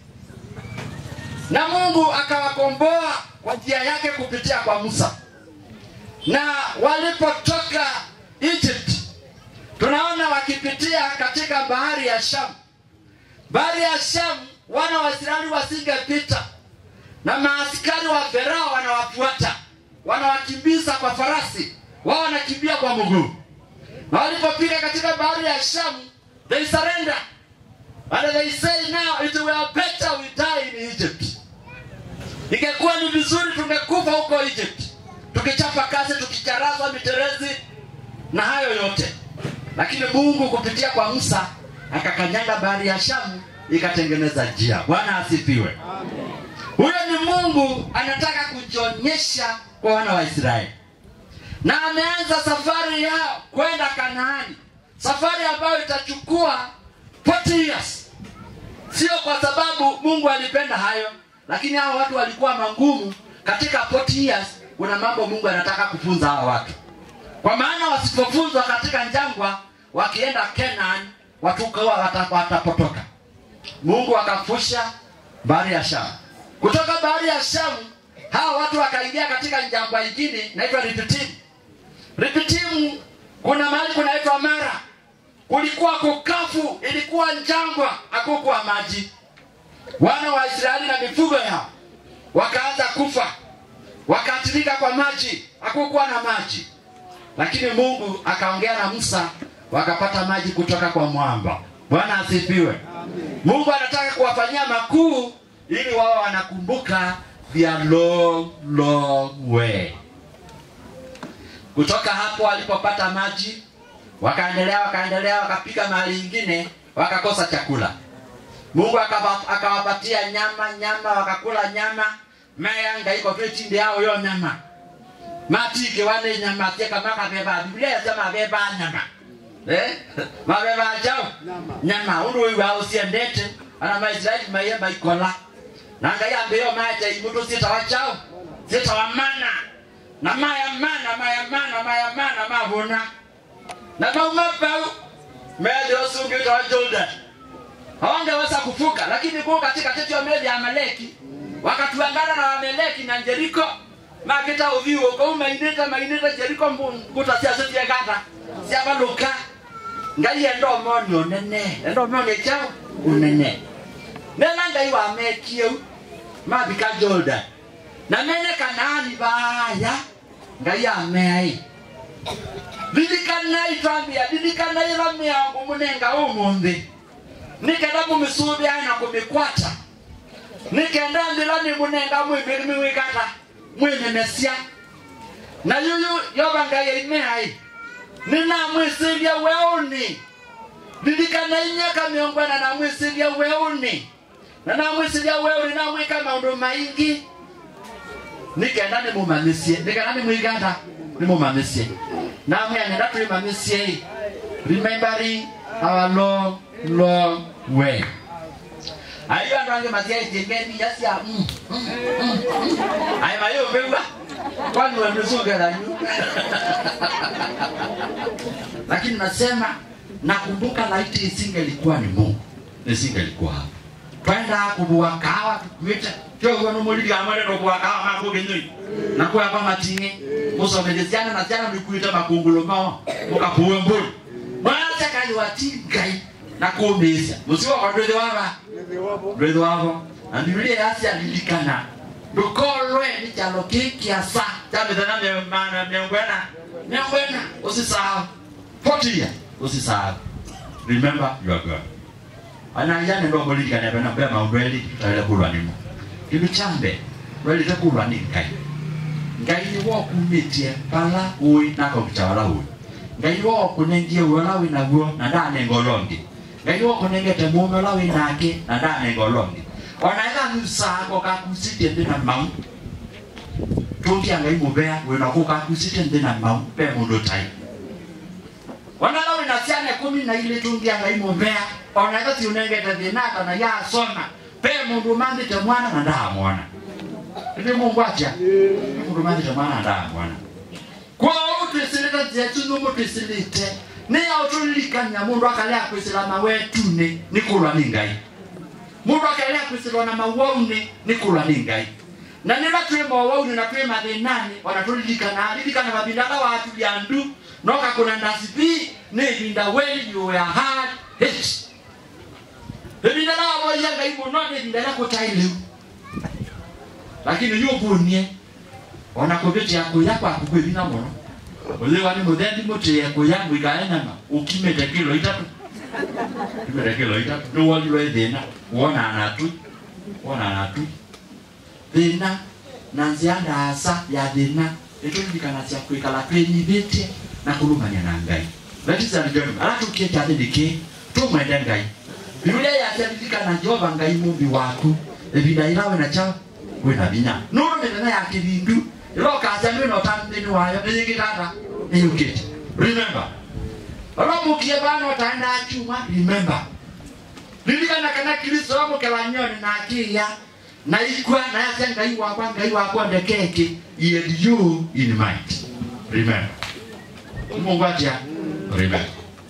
na Mungu akawakomboa kwa njia yake kupitia kwa Musa. Na walipotoka Egypt, tunaona wakipitia katika bahari ya Shamu. Bahari ya Shamu, wana wa Israeli wasingepita, na maaskari wa Farao wanawafuata, wanawakimbiza kwa farasi, wao wanakimbia kwa mguu na walipofika katika bahari ya shamu they surrender and they say now it were better we die in egypt ingekuwa ni vizuri tungekufa huko egypt tukichapa kazi tukicharazwa miterezi na hayo yote lakini mungu kupitia kwa musa akakanyaga bahari ya shamu ikatengeneza njia bwana asifiwe huyo ni mungu anataka kujionyesha kwa wana wa israeli na ameanza safari yao kwenda kanaani safari ambayo itachukua 40 years sio kwa sababu mungu alipenda hayo lakini hao watu walikuwa mangumu katika 40 years kuna mambo mungu anataka kufunza hawa watu kwa maana wasipofunzwa katika njangwa wakienda kenan watukawa wata- watapotoka mungu akafusha bahari ya shamu kutoka bahari ya shamu hawa watu wakaingia katika njangwa ingine inaitwa ripitimu ripitimu kuna mahali kunaitwa mara kulikuwa kukafu ilikuwa njangwa hakukuwa maji wana wa israeli na mifugo yao wakaanza kufa wakaathirika kwa maji hakukuwa na maji lakini mungu akaongea na musa wakapata maji kutoka kwa mwamba bwana asifiwe mungu anataka kuwafanyia makuu ili wao wanakumbuka their long long way kutoka hapo walipopata maji wakaendelea wakaendelea wakapika mahali ingine wakakosa chakula mungu akaba- akawapatia nyama nyama wakakula nyama mayanga iko tu chindi yao yo nyama matike wane nyama tieka makabeba biblia yasema abeba nyama eh mabeba chao nyama undu wiwa usiendete ana maisraeli maye maikola nanga yambe yo maita imutu sita wachao sita wamana na maya mana maya mana maya mana mavuna na mauma pau meli osungita wa jordan hawangeweza kufuka lakini kuu katika teti ya meli ya amaleki wakatuangana na wameleki na jeriko makita uviwo kou mainita mainita jeriko mbuta siasitiekata siavaluka ngai endomoni unene endomoni chao unene nena ngai wamekieu mabika jordan na mene kanaani baya ngai ameai lilikanai twambia lilikanai va miangu munenga umuthi nikenda mumisuubia na kumikwata nikenda nthila ni munenga mwimiwikata mwinemesia na yuyu yova ngai imeai ninamwisilia weuni lilikanai miaka miongo ena namwisilia weuni na namwisilia weuni namwika maundu maingi nikenda nimumamisie nikenda nimwigata nimumamisie namwe angenda twimamisie remembering our long long way ayo andu ange matia ijengeni yasia mm, mm, mm, mm. ayo mayo mbewa kwani wamezungeranyu lakini nasema nakumbuka laiti isingelikuwa ni mungu nisingelikuwa hapa twenda kubua kawa tukwite kyogo nomulili amane nokubua kawa makugenyoi nakuya kwa matingi musomelesiana na siana nikuita makungulo mao mukapuwe mbulu mwacha kali watingai nakuumisya musiwa kwa ndwethe wava ndwethe wavo na biblia yasi alilikana ndukolwe ni chalo kikiasa chamithana miemana miongwena miongwena usisahau 40 years usisahau remember you are God anayane ndo bolilika ne bana be maundu eli tutaile kulwa nimo kindu chambe lwelite kulwa ni ngai ngai ni wo kumitie pala ui nako kuchawala ui ngai ni wo kunengie uola wi naguo na ndanenga olongi ngai ni wo kunengete mume ola wi nake na ndanenga olongi onaetha nusako kakusitie nthi na mau tungia ngai mubea wina ku kakusitie nthi na mau pe mundu tai wanala wina ciana kumi na ile tungia ngai mubea onaetha tiunengete thinata na yasoma pe mundu mambite mwana na ndamwana ndi mungu atia mundu mambite mwana na ndamwana kwa utwisilite njetu numutwisilite niyo tulilikania mundu akalea kwisilama wetune nikulwa ni ngai mundu akelea kwisilwa na mauauni nikulwa ni ngai na nila twi mauauni na twi mathinani ona tulilikana lilikana mabindaga watu lyandu noka kuna ndasipi ni ibinda when you are hard hit ibinda la wavoia ngai muno ni ibinda la kutailiu lakini yubunie ona kuvitia kuya kwaku kwivina muno Uliwa ni muthendi muti ya kuyangu ikaenama ukimete kilo itatu. Ukimete kilo itatu. Ndio walilwe thina. Wona anatu. Wona anatu. Thina na nzia ndasa ya thina ĩtũririkana cia kwĩkara twĩnyithĩtie na kũrũmania na ngai ladies and gentlemen ara tũkiĩte thĩ nĩkĩ tũmwende ngai biblia yaciaririkana jehova ngai mũmbi waku ivinda irawe na chao wĩna vinya nũrũ mĩnene ya kĩthindu ĩrokacia nĩ wĩna ũtambĩni wayo nĩyĩgĩtata nĩyũkĩte remember ũromukie bana ũtaenda chuma remember ririkana kana kristo wamũkela nyoni na akĩya na ikwa na yacia ngai wakwa ngai wakwa ndekeke yet you in mind remember mungu atia remember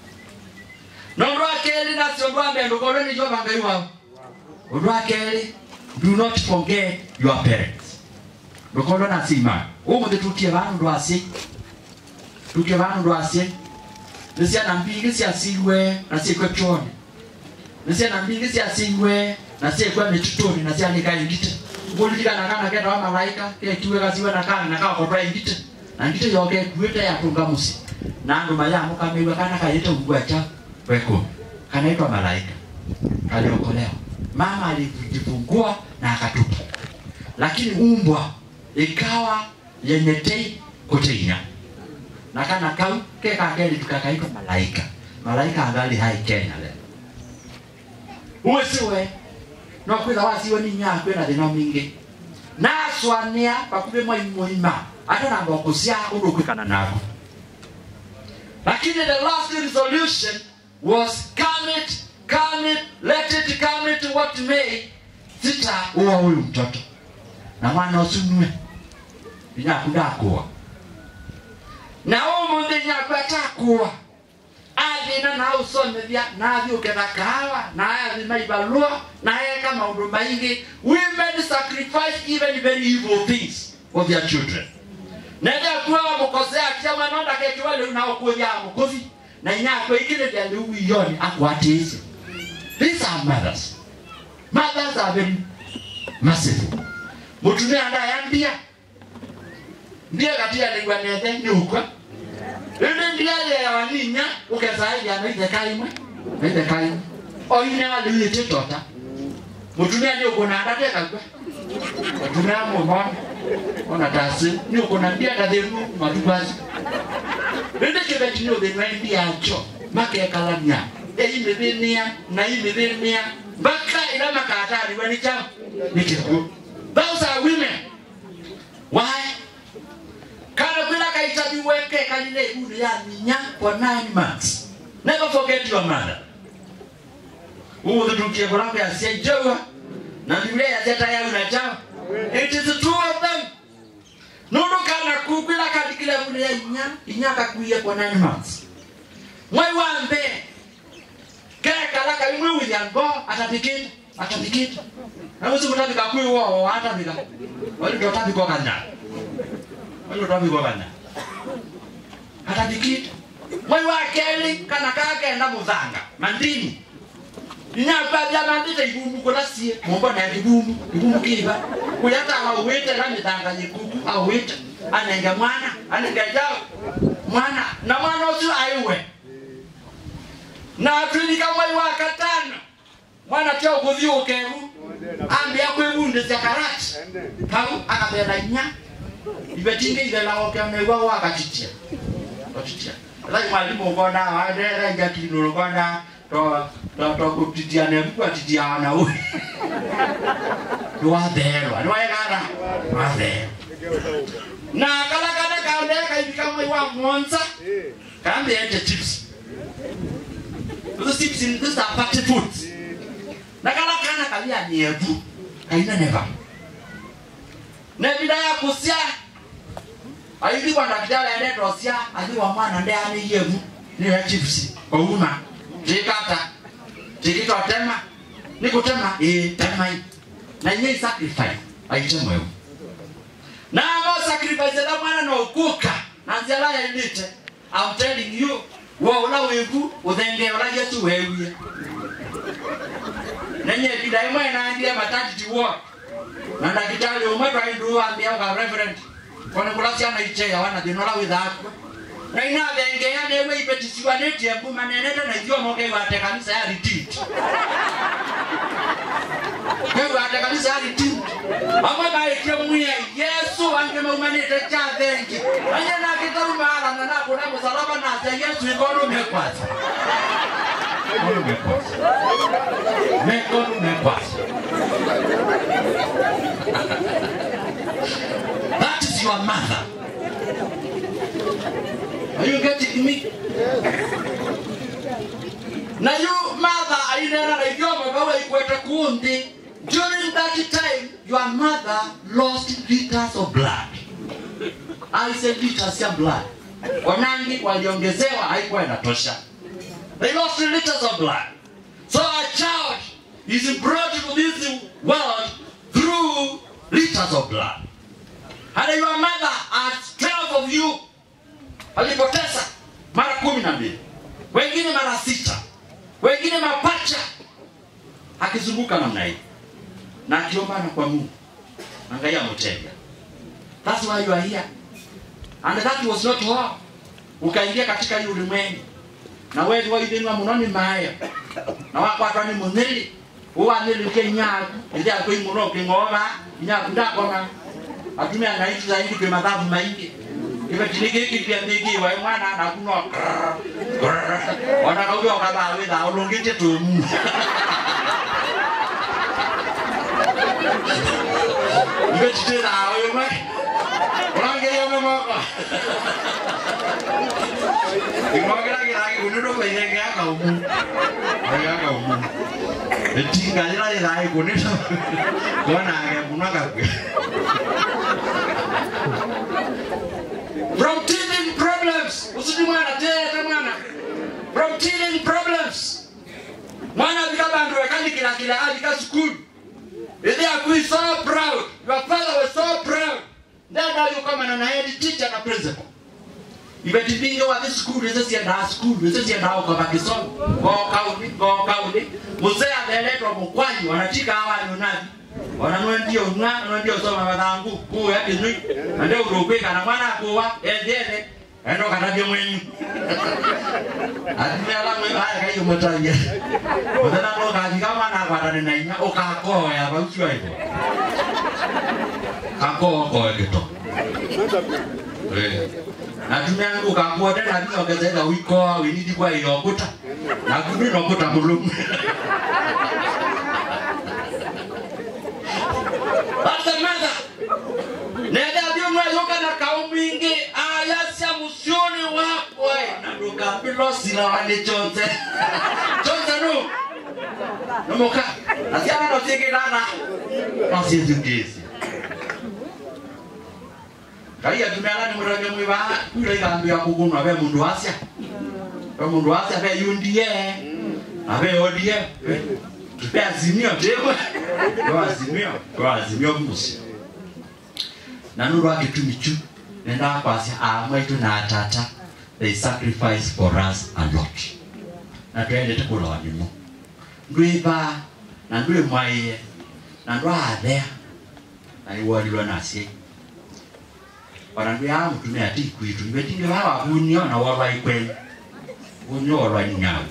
na ũndũ wa kerĩ nacio ũndũ wa mbere ndũkorwo nĩ jehova ngai wao ũndũ wa kerĩ do not forget your parents ndũkorwo na cima ũmũthĩ tukie vanũ ndũ aci tukie vanũ ndũ aci nĩ ciana mbingĩ ciacirwe na ciĩkwe choni nĩ ciana mbingĩ ciacirwe na ciĩkwe mĩtutũni na cianĩka ingite ngũririkana kana kenda wa malaika kekiwe gaciwe na kana na kakotwa ingite na ngite yoke ekuĩte yatunga mũci na andũ mayamũkamĩirwe kana kayĩte ugwacha weko kanaitwa malaika kaliokolewa mama alijifungua na akatupa lakini umbwa ikawa yenye tei kuteinya na kana kau kekakeli tukakaitwa malaika malaika angali hai kenya leo uwe siwe no kwitha wasiwe ni nyakwe na thina mingi naswania bakuve mwai muima ata na mboko cia undu kwikana naku lakini the last resolution was come it come it let it come it what may sita uwa huyu mtoto na mwana usunue inyaku ndakuwa na umuthi nyaku atakuwa athina na usomethia na athi uketha kahawa na athima ibalua na eka maundu maingi women sacrifice even very evil things for their children nende kuwa mukosea kia mwana ndakekiwa liu na ukuthia mukuthi na inyakwe ikine vya liu wiyoni akwatisi these are mothers mothers are very merciful mutumia ndayambia ndiye katia ligwa nethe ni ukwa rĩrĩ ndiarĩaga ninya ũkecaĩria na itheka imwe na itheka imwe o ine walĩũĩte tota mũtumia nĩ ũkũna ndatekagua mũtumia mũmona ona tasĩ nĩ ũkũna ndiagathĩnu matukwasi rĩrĩ kĩbeti nĩ ũthĩnwa ndiacho makekalania ĩimĩthĩnia na imĩthĩnia mpaka ila makatariwa ni chao ni kikuo those are women why kana kwila kaitabiweke kalile ibunu ya ninya for nine months never forget your mother uthitukie kulangu yasia ijewa na biblia yaseta yau na chao it is two of them nundu kana kukwila kalikile ibunu ya inya inya kakuie for nine months mwai wa mbe kekala kaimwe william go atapikita atapikita nawezi kutapika kwiwo atapika walidotapikwa kanyana walidotapikwa kanyana atapikita mwai wa keli kana kagenda muthanga mandini inyakabya mandite ibumbu kulasie mumbona ibumbu ibumbu kiba kuyata awite la mithanga nyikuku awite anenge mwana anenge jao mwana na mwana ucio aiwe na atwilika mwai wa katano mwana tia ukuthi ukeru ambia kwĩgundĩcia karati kau akabera inya ibetinge ibelagokea naigua wagatitia gatitia thai mwalimu ukona wadera injakinũrũ ukona tokũtitia nebu kwatitia wana ũyũ nĩwatherwa nĩwaegara watherwa na kala kana kaonea kaibika mwai wa monza kambeete chips Those chips in those are party foods. Na kala kana kalia nyevu kaina neva. Na bila ya kusia aithi kwa daktari ende dosia athi wa mwana nde ani yevu ni ya chips. Ouma. Jikata. Jikito tema. Ni kutema eh tema hii. Na yeye sacrifice aitemwe. Na mo sacrifice la mwana no kuka. Na nziala ya ndite. I'm telling you wo ula wiku uthenge ula yesu wewie nenye kida imwe naambia matati tiwo na ndagitari umwe twaindu ambia ka reverend kone kula ciana ichea wana thina ula withaku na inavengea newe ipetisiwa netie kumanenete na ithiomoke iwate kanisa ya retreat iwate kanisa ya retreat amwe maikie mwie yesu ange maumanite cha thengi anye nakitarumaarana nakuna musalaba nase yesu ikonumekwasa mekonumekwasa that is your mother Are you getting me? Na you mother ainena na idioma bawa ikwete kundi. During that time, your mother lost liters of blood. I said liters ya blood. Wanangi waliongezewa haikuwa inatosha. They lost liters of blood. So a child is brought to this world through liters of blood. And your mother has 12 of you alipoteza mara kumi na mbili wengine mara sita wengine mapacha akizunguka namna hii na akiombana kwa mungu angalia mtenda that's why you are here and that was not all ukaingia katika hii ulimwengu na wewe waithinwa muno ni mayo na wakwatwa ni munili uwanilike nyaku ithia kwi muno king'ova nyaku ndakona atumia ngaitu zaidi kwi mathabu maingi ivetinigikipia migiwa mwana nakuno onakaugia ukathaa withaa ulungite tumu ivetitithaa imwe urangeria mimoko imokiragiragikunindo kwenye giakaumu giakaumu itinganyira ithai kunindo konage muno kakwe from teething problems usiti mwana tete mwana from teething problems mwana alika bandu wekanikila kila alika school ithi akui so proud your father was so proud ndada yukomana na head teacher na principal ivetithinge wathi school ise ciendaa school ise ciendaa ukova kisomo gokauni gokauni musee atheletwa mukwanyi wanatika awanyunathi ona nwendio ng'a nwendio soma mathangu kuya kinui na ndio urukwika na mwana kuwa ethiethe endo katabia mwenyu atimela mwe haya kaiyo mutanya muthena no kathika mwana akwatane na inya ukakoya baucio ivo kakoa koe gito natumia ngu kakuote na thiongezeka wikoa winidi kwa iyokuta na kumi nokuta mulumu Basa mother. Nenda byumwa yoka na kaumingi ayasya musioni wakwe. Na nduka bilo sila wale chonze. Chonze no. Nomoka. Asiana no sike dana. Nasi zungezi. Kaya tumela ni murage mwiba. Kule gambi ya kugunu abe mundu asya. Abe mundu asya abe yundie. Abe odie. Tupe azimio tewe. Kwa azimio. Kwa azimio musi. Na nuru agitumi chu. Nenda kwasya amaitu na atata. They sacrifice for us a lot. Na tuendete kula wanimo. Ndwiba na ndwi mwaiye na ndwathea na iwolilwe nasie ona ndwi ya mutumia ti kwitu ibetinge baba kunio na wolwa ikweli kunio wolwa ni nyawu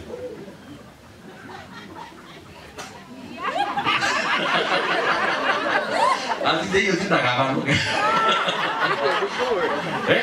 asije hiyo sitakabanuke eh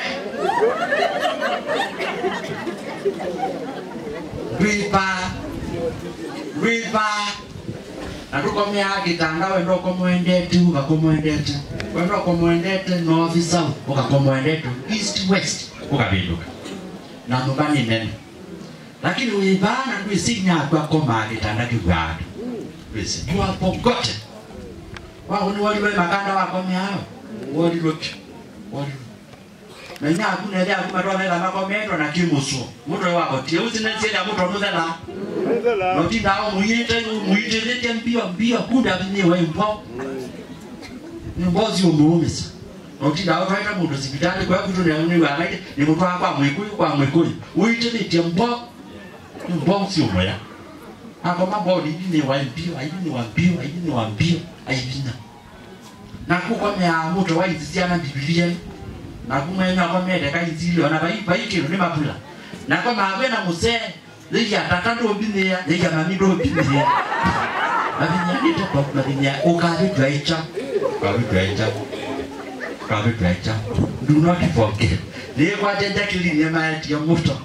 ndwiba ndwiba na tukomea gitanda wendo ukomwendete ugakomwendete wendo ukomwendete north south ugakomwendete east west ukabinduka na nyumba ni nene lakini wivana ndwisinyakwa koma gitanda kigwadu ndwisi you are forgotten wao ni waliwe makanda wakomeao walilwe walilwe na nya kuna ile akuma toa la makometo na kimuso muto wako tie usinensie ya muto muthela no tinda au muyite muyite lete mbio mbio kunda ni wewe mpo ni mbozi umuumisa no tinda au twaita mundu hospitali kwa kutu ne ni wa maite ni muto akwa mwikuyu kwa mwikuyu uyite lete mbo ni mbozi umoya ako mabodi ni wa mbio ayi ni wa mbio ayi ni wa mbio ayi bina na kuko mea muto wa izisiana biblia nakumwenya komete kaithili ona vaikilo ni mapula nako mawe na muse liya tata ndombithia liya mami ndombithia mavinya niteko mavinya ukavitwa icha ukavitwa icha ukavitwa icha do not forget nikwatete kilinie maetia muto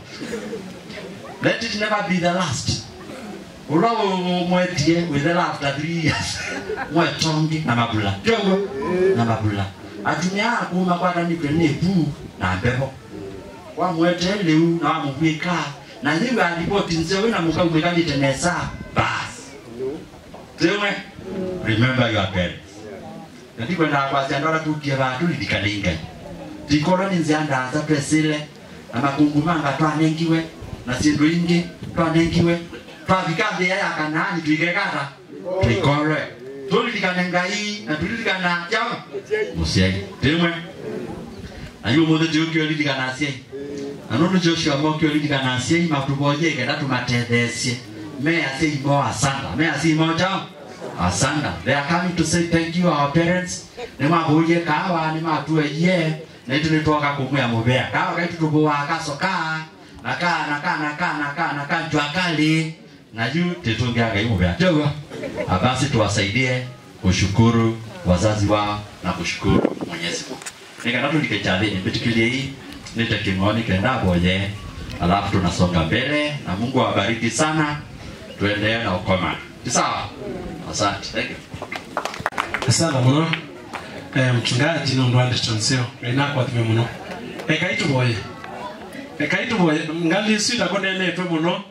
let it never be the last ula mwetie within after three years mwetongi na mabula jogo na mabula atumia akuma kwatanikwe ni puu na mbeho wamwete liu na wamugwika na liwe alipoti nse wina mukaumwikanite nesa bas timwe remember your parents natikwenda kwasia ndora tukie vatu lilikaningai tikolo ni nzia ndaza twesile na makungumanga twanengiwe na sindu ingi twanengiwe twavika nthia ya kanaani twikekata twikorwe tulilikane ngai na tulilikana jama musiai timwe ayo muthe tiukiolilikana aciai na nundu joshua mokiolilikana aciai matuboje kenda tumatethesie me aciai mo asanda me aciai mo jama asanda they are coming to say thank you our parents nä mabårie kawa nä matueie na itu nä twoka kå mwä må kawa kaitu tå bå wa kacoka na ka na ka na ka na ka na ka njwa kali na juu tĩtũngĩa ngai mũbea teuga basi tuwasaidie kushukuru wazazi wao na kushukuru mwenyezi mungu nikana tulike chathini mbitikilie hii nite king'oni kenda boye alafu tunasonga mbele na mungu awabariki sana tuendelee na ukoma Ni sawa asante thank you asana muno eh, mchungaji nundu anditonseo rinakwatime muno eka ituboye eka ituboye ngali isu itakonenetwe muno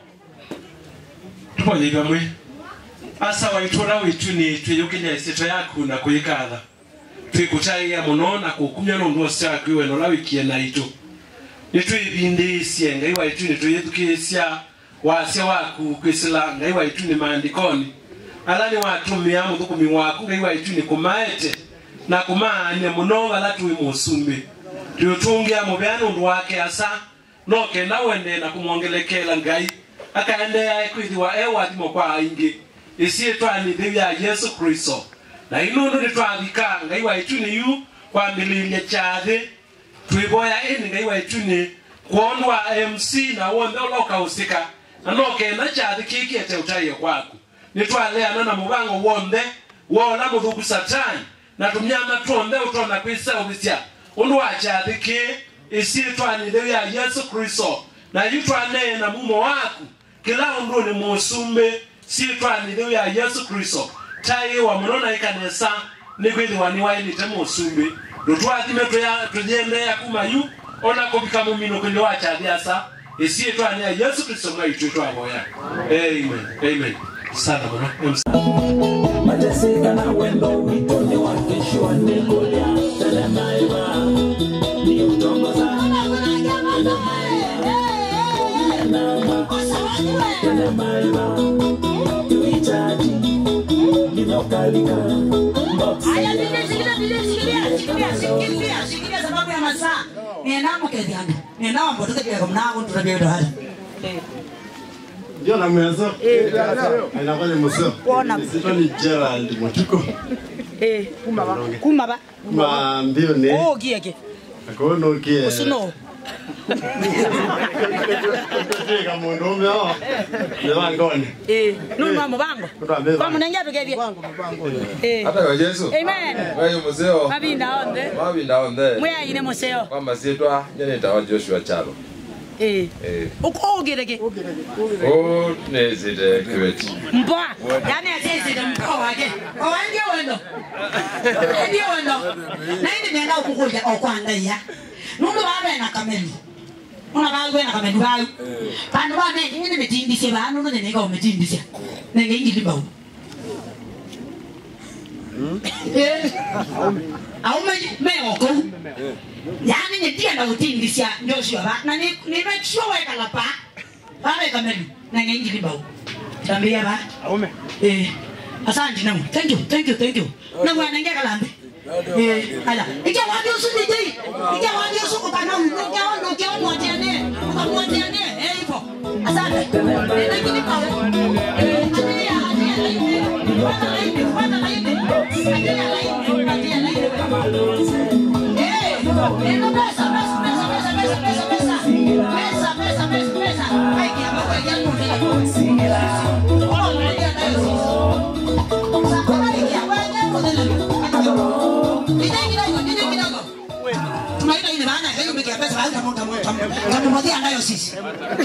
tuboye ibamwe asa waitura witu ni twiyukinya isito yaku na kuyikatha twikutaiya muno na kukumya nundu ose waku iwe nola wikie na itu nitwibindisye ngai waitu nitwiyithukisya wasya waku kwisila ngai waitu ni maandikoni ala ni watumia muthukumi waku ngai waitu ni kumaete na kumaania muno ala twi musumbi twiutungia muvea nundu wake asa no kenda wende na kumwongelekela ngai akaendea kwithiwa e wathimo kwa aingi isietwanithiu ya yesu kristo na inundu nitwathika ngai waitu niyu kwambililia kyathi twivoya ini ngai waitu ni kwonwa mc na wonthe ula ukausika na no kenda kyathi kikiete utaiyo kwaku nitwaleana na muvango wonthe wola muthuku satani na tumyama tuonthe utona kwiseuvisya undu wa kyathi ki isietwanithiu ya yesu kristo na yu twaneena mumo waku kila undu ni musumbi sietwanithiu ya yesu kristo taiwa muno na ikanesa nikwithiwa niwainite musumbi ndutwathime tuyendeea kuma yu ona kuvika muminukili wa kyathiasa isietwania yesu kristo mwaitu twavoya amen amen sana muno mateseka na wendo wito ni wakishwa nikulia telemaiva ni utongoza telemaiva tuichaji ninokalika Aya, shikilia, shikilia, shikilia, shikilia, shikilia, shikilia sababu ya masaa. Niendamo kethiana. Niendamo mbotoke kwa mnango tutabia ndo hali. ndio na mwezo inakuwa ni mwezo sito ni Gerald Mutuko Eh, kumaba. Kumaba. ma mbio ne Oh, kieke. akono kie Usuno. kama mundume hao ni wangoni Eh, nunu wa mubango. Tutambe Kwa munengia tukebye. Eh. hata kwa Yesu Amen. wewe muzeo Mabinda onde. mabinda onde Mwe ine museo. kwamba sietwa nyeneta wa Joshua Chalo Eh. eh Uko ogireke. o nezite kiweti Mpoa. Yaani asisi ndo mpoa wake. Owa ndio wendo. Ndio wendo. Na hindi nenda ukukuja okwanda ya. Nundu babe na kameli. Una bawe na kameli bawe. Pano ba ne ngine metindisye ba nundu ne ngao metindisye. Ne ngi libawu. Eh. Au me me oko. Yani ni dia na utindisya Joshua ba. Na ni ni make sure weka la pa. Babe kameli. Na ngi libawu. Tambia ba. Aume. Eh. Asante namu. Thank you. Thank you. Thank you. Na mwana ngia kalambe. Eh, ala. Ija wadi usu DJ. Ija wadi usu kupana uno kia ono kia ono atiane. Ukamwatiane. Eh, ipo. Asante. Eh, lakini pa. Eh, atia, atia laini. Kupata laini, kupata laini. Atia laini, atia laini. Eh, eh, no pesa. tunaita ile maana ya hiyo pesa pesa tamumothia nayo sisi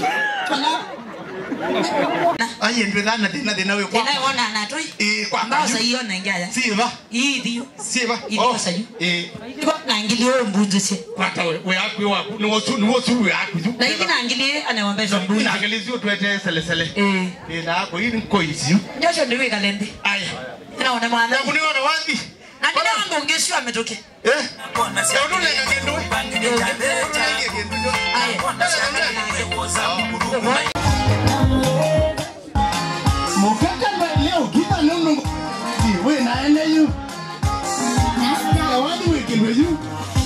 aye ndwethana thina thina wi kwa inayona natoi eh kwa ambao saiona ingiaya siva hii ndio siva Ilio sayu. eh iko na ngilio mbunzu si kwata we we akwi waku ni wosu ni wosu we akwi tu na ingine angilie anaombeza mbunzu na angelizio twete sele sele eh eh na ako hii ni koizio Joshua ndiwe kalende aya inaona mwana na kuniona wapi na ndio wangu ungesio ametoke eh ya unule ngendo mukaka leo kita nunu we na ene yu na wadi we kilwe yu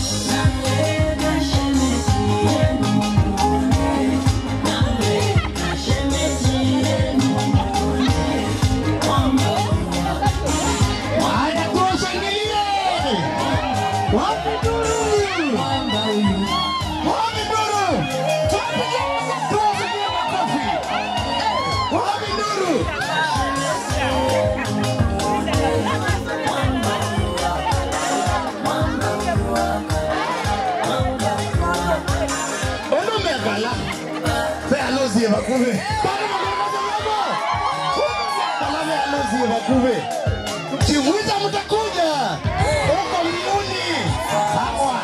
Haya, tuwashangilie. Wapi duru? Wapi duru? Tuwapigie tuwapigie makofi. Wapi duru? Eno megala. Pe alozie bakube. Pale magoma Pala me alozie bakube. Mkiwita mtakuja. Huko mbinguni. Sawa.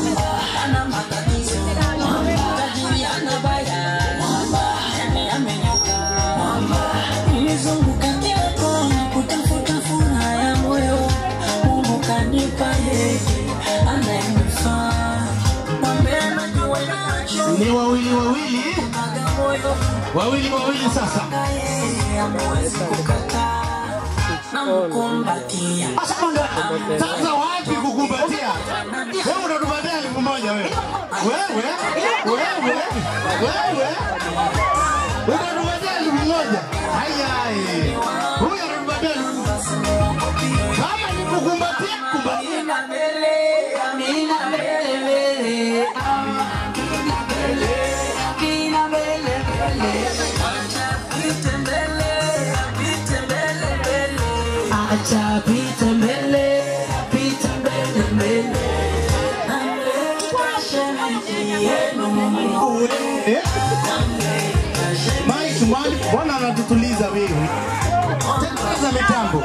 Nimezunguka kila kona kutafuta furaha ya moyo. Mungu kanipa yeye anayenifaa. Mwambie najua nacho. Ni wawili wawili. Wawili wawili sasa. Hamwezi kukataa. Namkumbatia. Sasa wapi kukumbatia? Wewe unatupatia elfu moja wewe. Wewe? Wewe? Wewe? Unatupatia elfu moja. Haya. Huyu anatupatia elfu Kama ni kukumbatia, kumbatia. Amina mbele, amina mbele mbele. Amina mbele, amina mbele mbele. Acha apite mbele, apite mbele mbele. Acha apite mbele, apite mbele mbele. Namleta shemeji yenu Mungu. Eh? Mike, Mike, Bwana anatutuliza wewe. Tengeneza mitambo.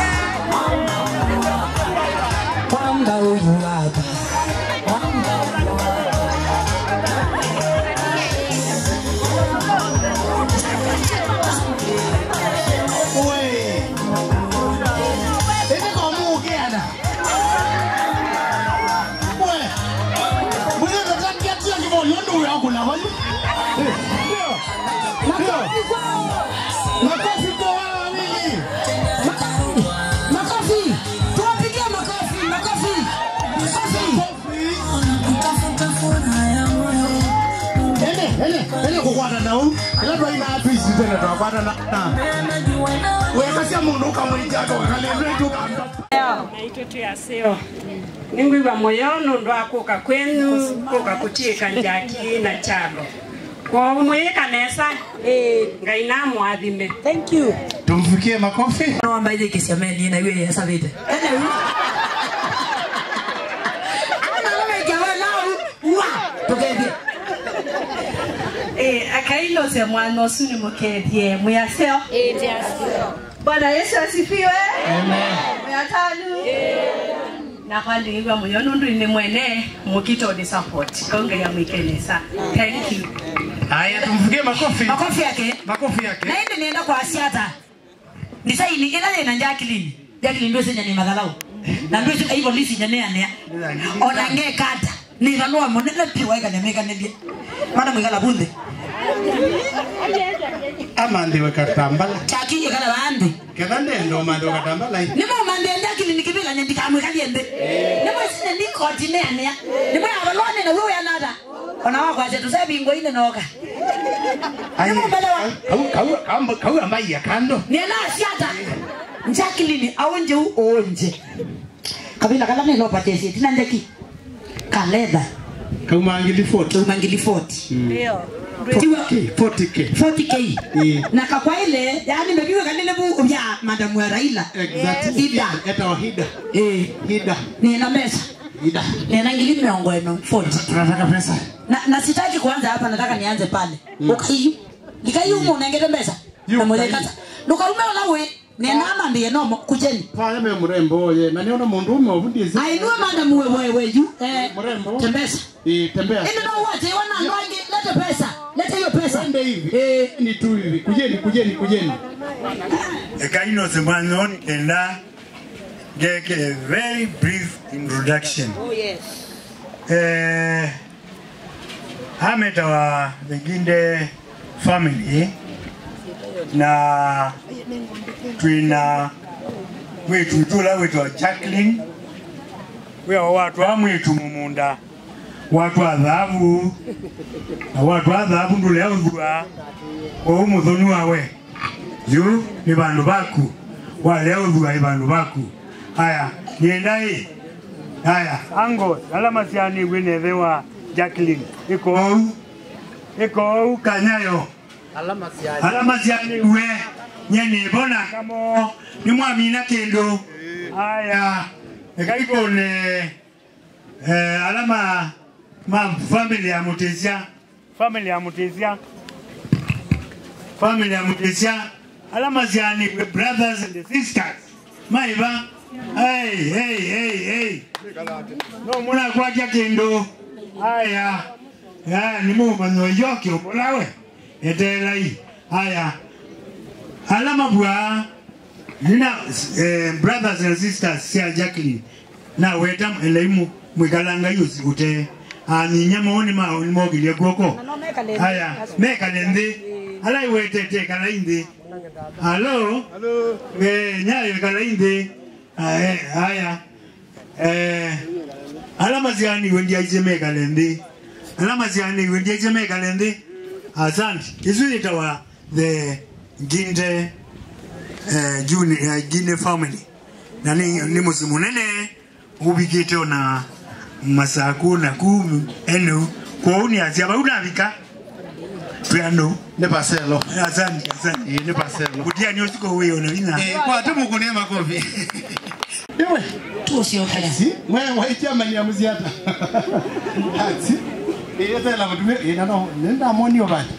Mwamba huyu hapa. Wewe. Ende kwa Mungu kiana. Wewe. Wewe unataka kiatu kibao yondo yako na wali. Ndio. Ndio. Makofi kwa wale wawili. makofi tuwapigie makofi makofi Kutafuta furaha ya moyo. Ende, ende, ende kukwata na u. Ila ndo ina atu isi tena tuwakwata na. na. Wewe kasi ya mundu ukamwita toka kalendwe tu. naitwa tuyaseo ningwiva moyo nundu wa kuka kwenu kuka kutika njaki na chalo kwa umwika nesa ngai namwathime thank you Tumfikie makofi. naomba ile kesi ya meli na iwe ya savite akailose mwana usu ni mukethie muyaseo bwana yesu asifiwe muyatanu nakwandikirwa muyo nundu ni mwene mukitoni support konge ya mwikenesa thank you Haya, tumfikie makofi. makofi yake Makofi yake. na indi nienda kwa asiata ndisaini ila ina njakilini njakilini ndio senya ni madhalau na ndio sika hivyo lisi nyanea ona nge kata ni ranua monela piwa ika nyameka nebie mana mwikala bunde Ama ndiwe katambala. chaki ikala bande Ketha ndendo mando katambala. nimo mande ndakili nikibila nyandika mwikali ende nimo sine ni koti ne ania nimo ya balone na wewe anada ona wako aje tusabi ngo ine noka Ai. Kau kau kau kau ambai ya kando. nena asiata njakilini aonje u onje kabila kala neno patesi tina njaki kaleda Kau mangili 40. Kau mangili 40 ndio 40K. 40K. 40K. Na kakwa ile yani ndio kanile bu ya madam wa Raila. Exactly. Ida. Eta wa hida. Eh. Hida. Ni na mesa. Ida. Ni na ngili miongo eno 40. Tunataka pesa. Na, na sitaki kuanza hapa nataka nianze pale. Mm. Ukaiyu. Nikaiyu mu nengete mbesa. Na moja kata. Ndukarume olawe. Nenama ndiye nomo kujeni. Pale me mrembo ye. Na niona mundu ume obundi zi. Ainua madam wewe wewe yu. Eh. Mrembo. Tembesa. Eh, tembea. Ende na uwache wana ndwangi lete pesa. Lete hiyo pesa. Twende hivi. Eh, ni tu hivi. Kujeni, kujeni, kujeni. Ekaino Semanon kenda geke a very brief introduction. Oh yes. Eh, hameta wa the Ginde family na twina wetu tula wetu wa Jacqueline wewa watu amwitu mumunda watu athabu na watu athabu ndule authua kwa umuthoni wawe yu ni bandu baku wale authua ni bandu baku haya niendai haya ango alama ciani gwinethe wa Jacqueline iko ou iko ou kanyayo Alama cia alama ciani we nyeni bona kamo ni mwamina kindu haya ikaikone eh, alama ma family ya mutisia family ya mutisia family ya mutisia alama ciani we brothers and sisters maiva hey hey hey hey no muna kwatia kindu haya ya ni mumanyo yoki umulawe etelai haya alama bwa nina eh, brothers and sisters cia Jacqueline na weta elaimu mwikalanga yusi ute anyinya maoni mao ni mogilie guoko haya mekale nthi ala iwetete kala inthi halo eh nyayo kala inthi Ah, eh, haya eh alama ziani wendi aize mekale nthi alama ziani wendi aize mekale nthi asante isu itawa the ginde eh, juni eh, gine family na ni, ni musi munene ubikite ona masaku na ku enu kwa uni asia ba unavika piano ne paselo asante asante eh ne paselo kutia ni usiko wewe ona ina eh kwa tu mukunia makofi ewe tu sio haya si mwe waitia mani ya muziata hati eh esa la mtume eh na no nenda moni obati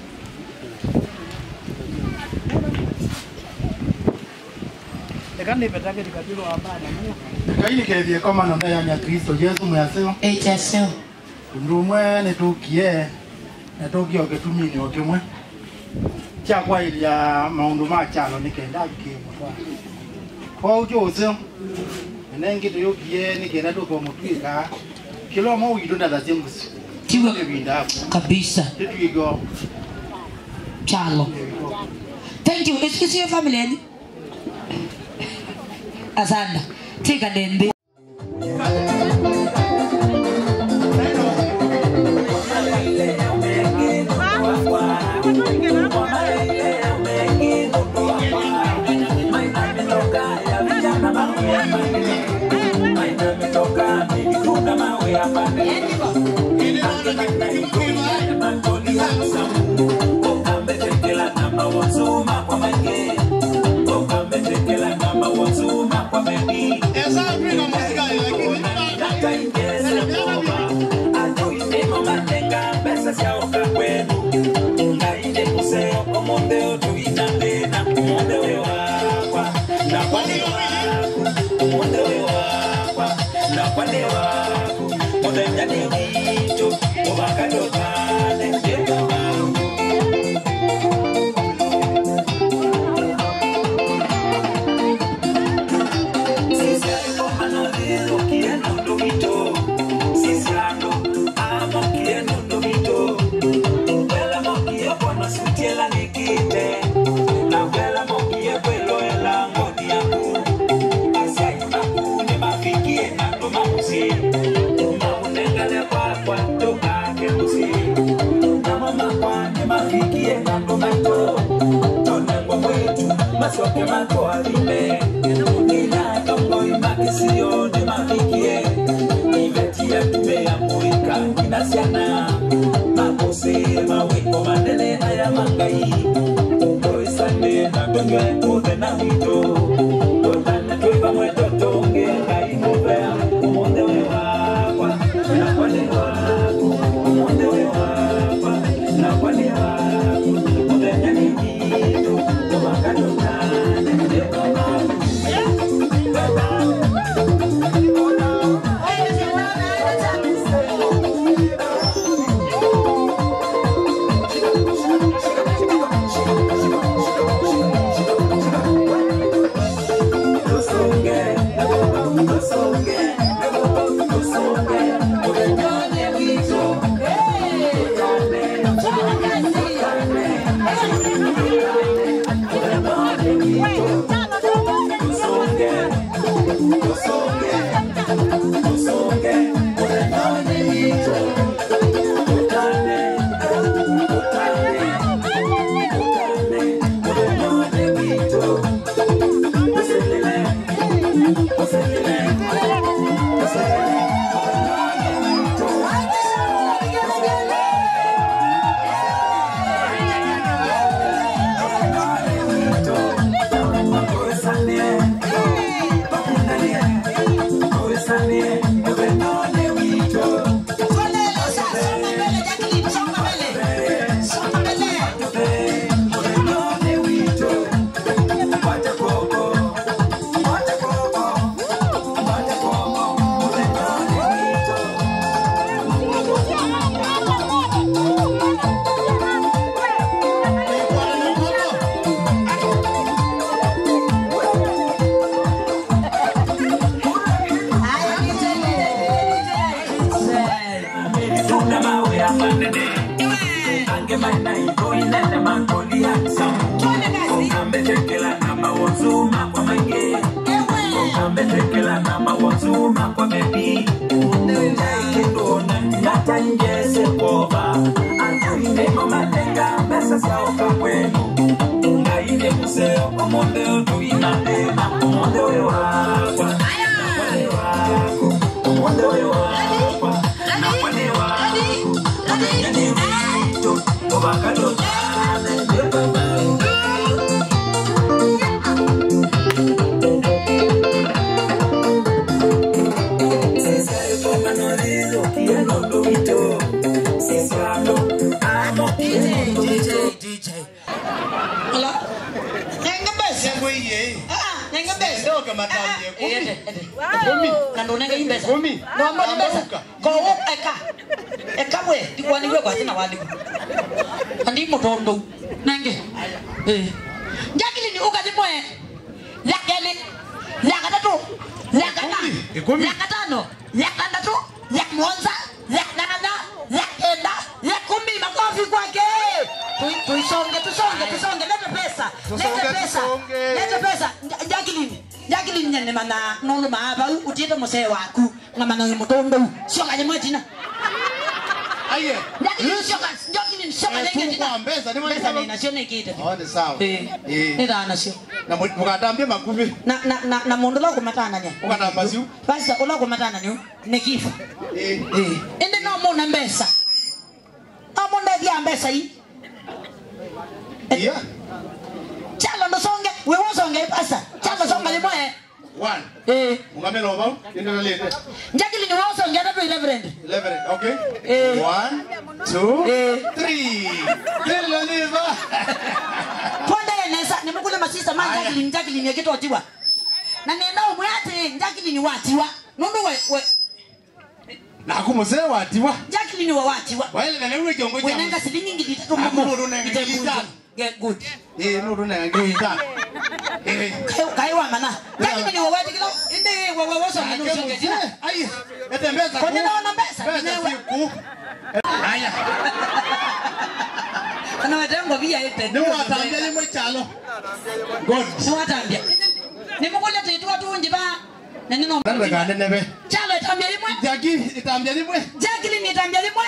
kaini kethie komano na ya Kristo Yesu mwaseo HSL undu umwe nitukie netukie ogetumini okimwe kyakwailia maundu ma kyalo nikenda kimutwa kwau kyose nengitu yukie nikenda tukomutwika kilomo witu ndathacie musi Tiwa ibinda kabisa titwigo chalo. Thank you. Is is your family any? Asanda. Tika dende. masoke matwalime nina tongo imakisione mafikie ivetia tume ya muika inasiana makose mawiko manene mangai Oisane na tunywe muthe na wito Totane twi vamwe totonge ngai muvea Umonde we wakwa na kwani waku Umonde we wakwa na kwani waku Muthenya ni gitu tumakatutane andi mutondo nange njakilini ukati mwe lakeli lakatatu lakana lakatano lakandatu lakmonza lakanana lakenda lakumi makofi kwake Tu- tuisonge tusonge tusonge lete pesa lete pesa lete pesa Nja- njakilini njakilini nyanemana noluma apa utiete musee waku ngamana mutondo siokaje mwetina Aye. njakilini sioka njakilini sioka Eh, lenge tina tuko mbeza, ni mwana pesa sababu- nina sio nikite Oh, ni sawa. Eh. Eh. nithana cio Na mu- mukatambia makuvi. na na na na mundu lo kumatana nya Ukatamba ciu. basi ulo kumatana ni ni kifo Eh. eh ende no muna mbesa amonde dia mbesa hii Yeah. chalo ndo songe we wosonge pasa chalo songa limwe One. eh Mungamela oba. Ndio nalete. njakili ni wosonge na tu 11 11. Okay. Eh. One, two, three. Ndio niva. twende nesa nimukule masisa ma njakili njakili ni kitu otiwa na nenda umwe ati njakili ni watiwa nundu we we Na kumuzee watiwa. njakili ni wa watiwa Waile na lewe kiongo cha. wenenga silingi ngili tatu Hakuna mumo unenga Ite ngili good. tatu. Get good Eh, nuru na ngita. Eh. Kai- kaiwa mana njakili ni wa wati kilo inde wa wa woso ni usonge tina Ai. Ete mbeza. Kwa nini naona mbesa? Mbeza Ninewe. si ku. Haya. ana watango via ite Ni watambia limwe chalo. God. ni watambia nimukule titu watu ba na nino Nanda kande nebe. chalo itambia limwe Jaki itambia limwe. jakili ni itambia limwe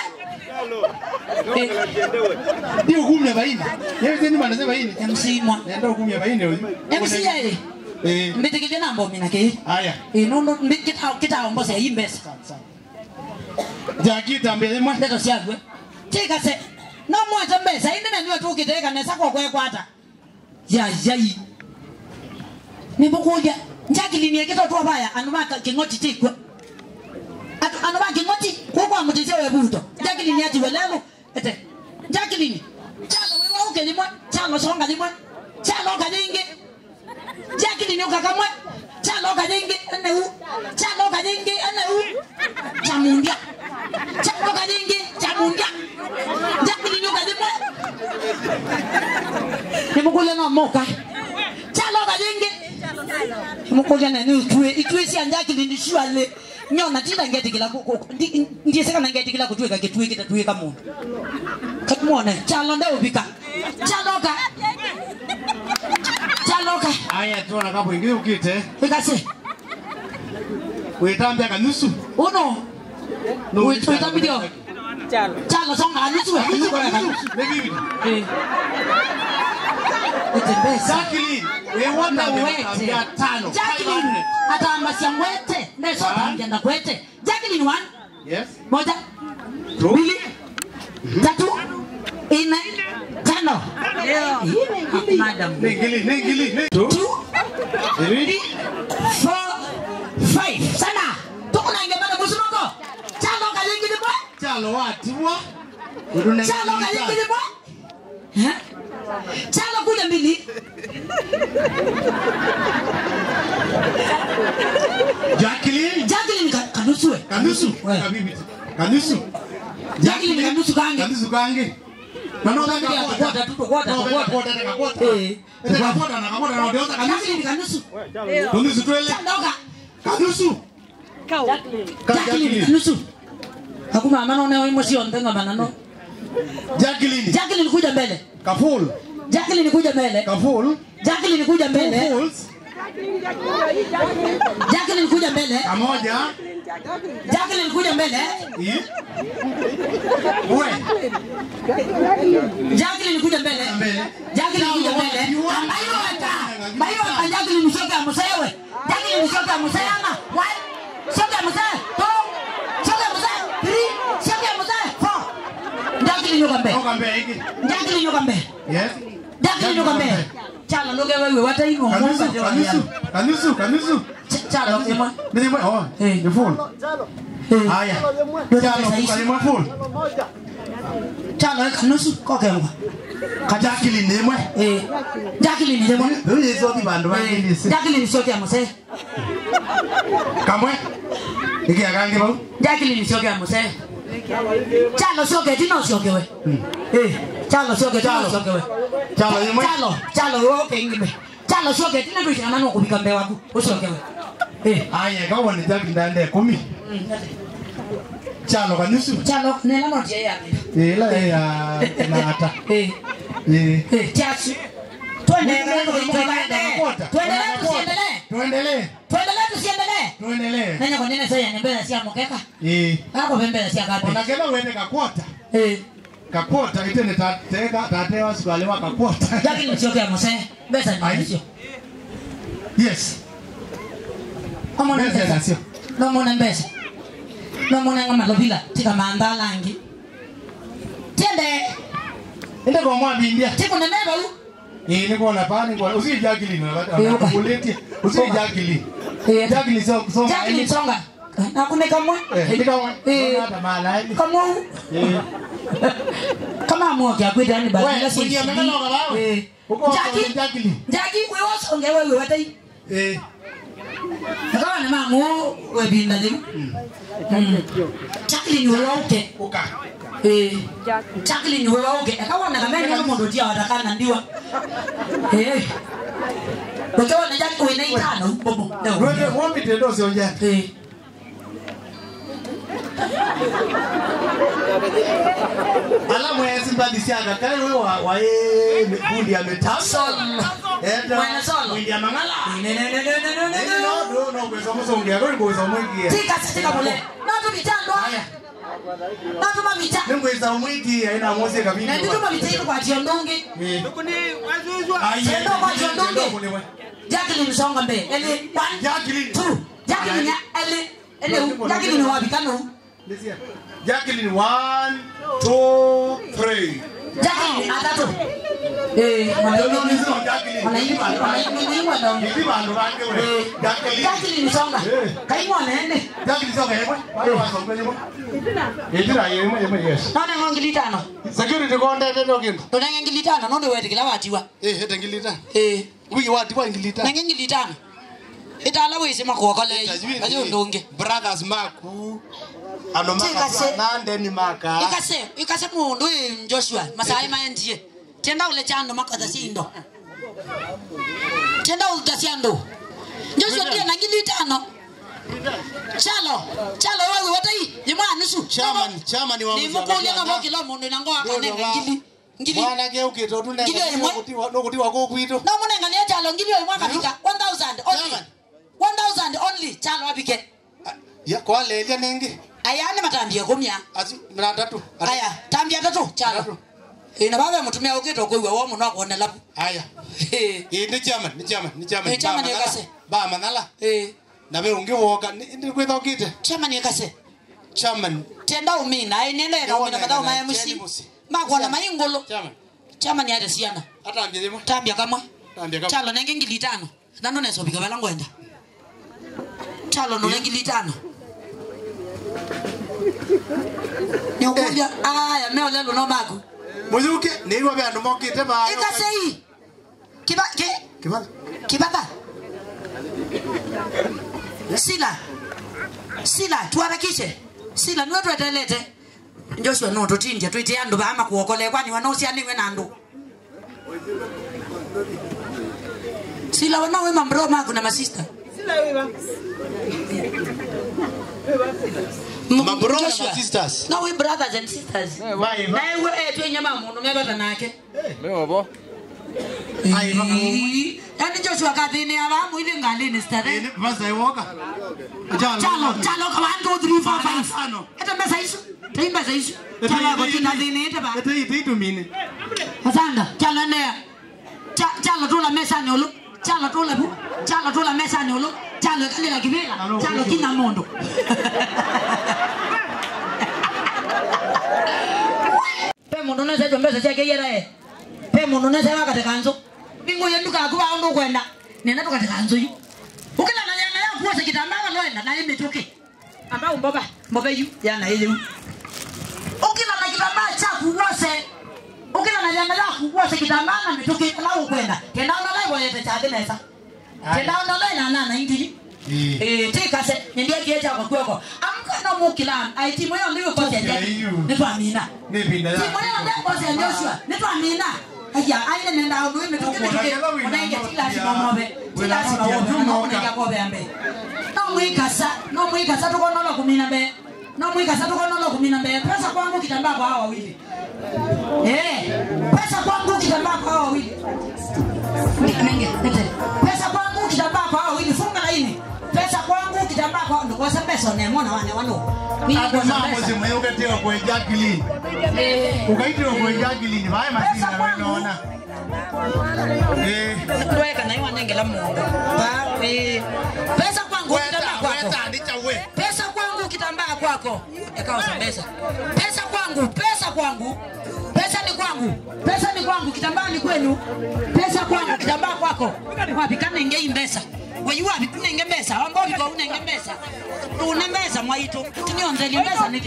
Ndio hukumya baini. Yeye tena manasema baini. msimwa Nenda hukumya baini huyu. MCA Eh. mbitikije nambo mina ke Haya. inundu mbikita kita ombose yimbesa Jaki itambia limwe. ndeto siagwe tikase no mwete mbesa indi naniwe tukite kanesa kokwekwata yayai nimukuja njakilinie kitotwa baya anu baka king'oti tikwe Atu- anu ba king'oti kukwa mutise webuto njakilinie ati welelu ete njakilini chalo wiwauke limwe chalo songa limwe chalo kajingi njakilini ukakamwe chalo kajingi eneu chalo kajingi eneu chamundya chalo kajingi chamundya njakilini ukalimwe nimukule nomoka chalo kajingi nimukule nani utue itue sia njakilini shwale nyona tita ngetikila ndiyesekana ngetikila kutwika kitue kitatwika mundu katumone chalo ndeupika chaloka chaloka aya tuona kapo ingi ukite ikase witambia kanusu uno No, uitambidio chalo songa anusu Kanusu, kanusu. Maybe. Jacqueline, we want them kuambia tano. Jacqueline atambasya ngwete ndesotambya ndakwete Jacqueline one Yes. moja mbili tatu ine tano madam Ningili, ningili, ningili. two three four five sana tukunange bana musunoko chalo kayingili bwa Chalo watiwa. chalo kayingili bwa Eh? chalo kuja mbili Jacqueline. Jacqueline ka- kanusue Kanusu. Kabibi. Kanusu. Jacqueline kanusu kange Kanusu kange. Mano Kange ya tukota tu, tukota, tukota. Eh, Kakota na kakota na odiosa Jacqueline kanusu. kanusu Kanusu twele. chandoka Kanusu. Jacqueline kanusu hakuna maana unao imo sio ndenga manano Jacqueline. Jacqueline kuja mbele Kaful. Jacqueline kuja mbele Kaful. Jacqueline kuja mbele Kafuls. Jacqueline kuja mbele Kamoja. Jacqueline kuja mbele Eh? Uwe. Jacqueline kuja mbele Jacqueline kuja mbele ambayo wata ambayo wata Jacqueline shoka musewe Jacqueline shoka museyana one shoka museye two shoka museye three shoka museye four Jacqueline yoka mbele Toka mbele hiki. Jacqueline yoka mbele Yes. Jacqueline yoka mbele chala loge wewe wata ino Kanusu, kanusu, kanusu, kanusu. chala imo Ni mwe, oh, ni full. Haya. Chalo, kukali mwe full. chala kanusu kokengwa Ka Jacqueline ni mwe. eh Jacqueline ni mwe Huyu hizo di bandu bangilisi. Jacqueline shoka ya museye Kamwe. Iki akangi bau. Jacqueline shoka ya museye chalo shoke tino shoke we eh chalo shoke tino shoke we Chalo imwe. chalo chalo wo kengibe chalo shoke tino bishana no kubika mbe waku ushoke we eh Haya, kawa ni Jacqueline ndande kumi. Chalo kanusu. chalo nena no je ya Ila ya nata. eh Eh. eh chasu tuendelee tuendelee Kota. tuendelee tusiendelee Tuendelee. tuendelee tusiendelee Tuendelee. nenya kwa nene sasa nyembele sia mokeka Eh. ako pembele sia kapi Onagela wende kakwota. eh Kakwota itene tateka tatewa sikalewa kakwota. Jacqueline shoke ya museye besa ni sio Yes. Omona Besa mbesa. nasio. Nomona mbesa. Nomona ngama lobila tika manda langi. Tiende. Ende kwa mwa India. Tiko na neba u. Eh, niko na pani kwa usi Jacqueline Eh, na uka. kuleti. Usi Jacqueline. Eh. Jacqueline so so. Jacqueline songa. Na kune kamwe. Eh, ndi kama. Eh. Hata mala hivi. Kamwe. Eh. Kama mo kya kwita ni ba. Wewe, kuingia mengine ukabawe. Eh. Uko Jackie. Jacqueline. Jackie wewe songe wewe watai. Eh. Kama ni mamu we binda limu. Mm. Jacqueline wewe uke. Uka. Eh. Jacqueline wewe uke. Akawa na kamera kama ndo dia watakana ndiwa. Eh. Ukiwa na Jackie wewe na itano bobo. Wewe wombi tendo sio Jackie. Eh. Ala mwezi mbadi siaga kale wewe wa wa eh kundi ya metasa. Solo. Enda. Mwana solo. Kundi ya mangala. Ne ne ne ne ne ne Eh, ne. no no no kwa sababu sio ngia kwa kwa sababu ngia. Tika tika mule. Na tu mitando haya. Na tu mamita. Mungu isa mwiki haina mosi kabisa. Na tu mamita kwa tiondonge. Eh. Sendo kwa tiondonge. Jacqueline songa mbele. Ele one. Jacqueline. Two. Jacqueline ya ele ele Jacqueline wapi kano? Listen. Jacqueline, one, two, three. Jacqueline atatu. Eh, wanaingwa ndo. Eh, Jacqueline songa. Kaimwa nene. None ngongili tano. security kondete nokindu Tuna ngili tano nonde wete kila watiwa. eh hete ngilita Eh. wiki watiwa ngilita Na ngili tano. Itala wese makokole. Ayo ndonge. brothers maku Tikase. anomakaswanandeni maka ikase ikase mundu uyu joshua masai maendie tenda ule chando makatha sindo tenda ulta siando joshua pia na ngili tano chalo chalo wewe watai ni mwana su chairman chairman wa ni mukulia kama kila mundu na ngoa kana ngili ngili mwana ke ukito tunenge Ngili imwe. nokutiwa kokwitu na munenga ni chalo ngili yo mwaka fika 1000 only 1000 only chalo abike ya kwalelia nengi ayane matambia kumya ati mna tatu aya tambia tatu chalo ina baba mutumia ukito kuiwe wo muno akone lapu aya eh ni chairman ni chairman ni chairman Eh, chairman Ba manala. yakase. ba manala eh nabe ungiwoka ndi kwetha ukite chairman yakase chairman tenda umina inendera umina madao maya musi makona mayingolo chairman yate siana atambia yemwe tambia kamwe tambia kamwe chalo nenge ngili tano nano nesobika bala ngwenda chalo no ngili tano nikuja aya meo lelo no magu muyuke niwa bandu mokite ba ikase hii kiba ki kibala kibaba sila sila tuharakishe sila niwe twetelete joshua no tutinje twite andu baama kuokole kwani wanosianiwe na andu sila wanawe mambro maku na masista Mabro na masisters. no we brothers and sisters vai, vai. nawe eh twenyama mundu mebata nake Meobo. yani joshua kathini abamu ile ngalini stare basa iwoka chalo chalo ka 1 2 3 4 5 hata mbesa hizo taimba hizo chalo ko tina dini ita ba ete ite itumine asanda chalo ne Cha- chalo tula mesa ni ulu chalo tula bu chalo tula mesa ni ulu chalo kale la kibela chalo kina mondo pe mundu nese jo mbesa chake yera e pe mundu nese wakate kanzo bingo yendu ka kuba ndo kwenda nena tukate kanzo yu ukila na yana ya kuwa sekitambaa loenda na yeme toke ambao mboba mboba yu yana ile yu ukila na kitambaa cha kuwose ukila na yana ya kuwose kitambaa na metoke la ukwenda tenda ona lai boye tete nesa tenda ona lai na na indi eh tikase ndio kiecha kwa kweko amka na mukila aiti moyo ndio kwa tete ni famina nipinda ti moyo ndio kwa tete Joshua ni famina aya aina nenda ndo imetoke metoke unaingia kila simomobe kila simomobe na unaingia kwa bembe no mwikasa no mwikasa tukonola kumina mbe no mwikasa tukonola kumina mbe pesa kwangu kitambaa kwa hawa wawili eh pesa kwangu kitambaa kwa hawa wawili nenge nete pesa kwangu kitambaa kwa hawa wawili funga laini pesa kwangu kitambaa kwa ndo kwa pesa ne mwana wane wano mimi Hapo kwa mambo pesa zimeyuketewa kwa Jacqueline. eh Ukaitiwa kwa Jacqueline, vaya masina wewe unaona. Eh. Tuweka na iwa nenge la mungu pa eh pesa kwangu kitambaa kwako pesa kwangu kitambaa kwako ekaosa pesa pesa kwangu pesa kwangu pesa ni kwangu pesa ni kwangu kitambaa ni kwenu pesa kwangu kitambaa kwako wapi kanenge hii mbesa weyu wapi kunenge mbesa ambao viko unenge mbesa une mbesa mwaitu tinionzeli mbesa niki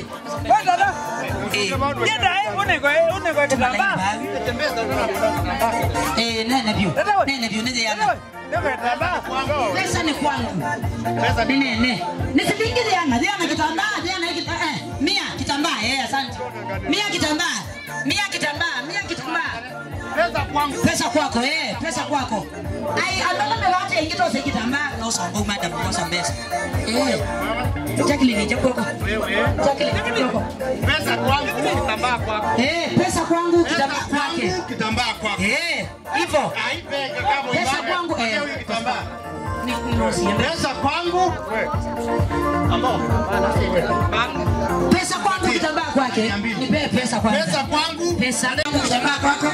Eh, nene vyu nene vyu nije yana pesa ni kwangu pesa ni nene nisilingi diana diana kitambaa diana hiki eh mia kitambaa eh asante mia kitambaa mia kitambaa mia kitambaa pesa kwangu pesa kwako eh pesa kwako ai andala me wate ingito se kitambaa no songo madam no sambesa eh Jacqueline jakoko Jacqueline jakoko Pesa kwangu kitambaa kwako. eh pesa kwangu kitambaa kwake Kitambaa kwako. eh hivyo Haipeke kama pesa kwangu eh kitambaa. ni kunosi Pesa kwangu ambao pesa kwangu kitambaa kwake nipe pesa kwanza Pesa kwangu pesa kwangu kitambaa kwako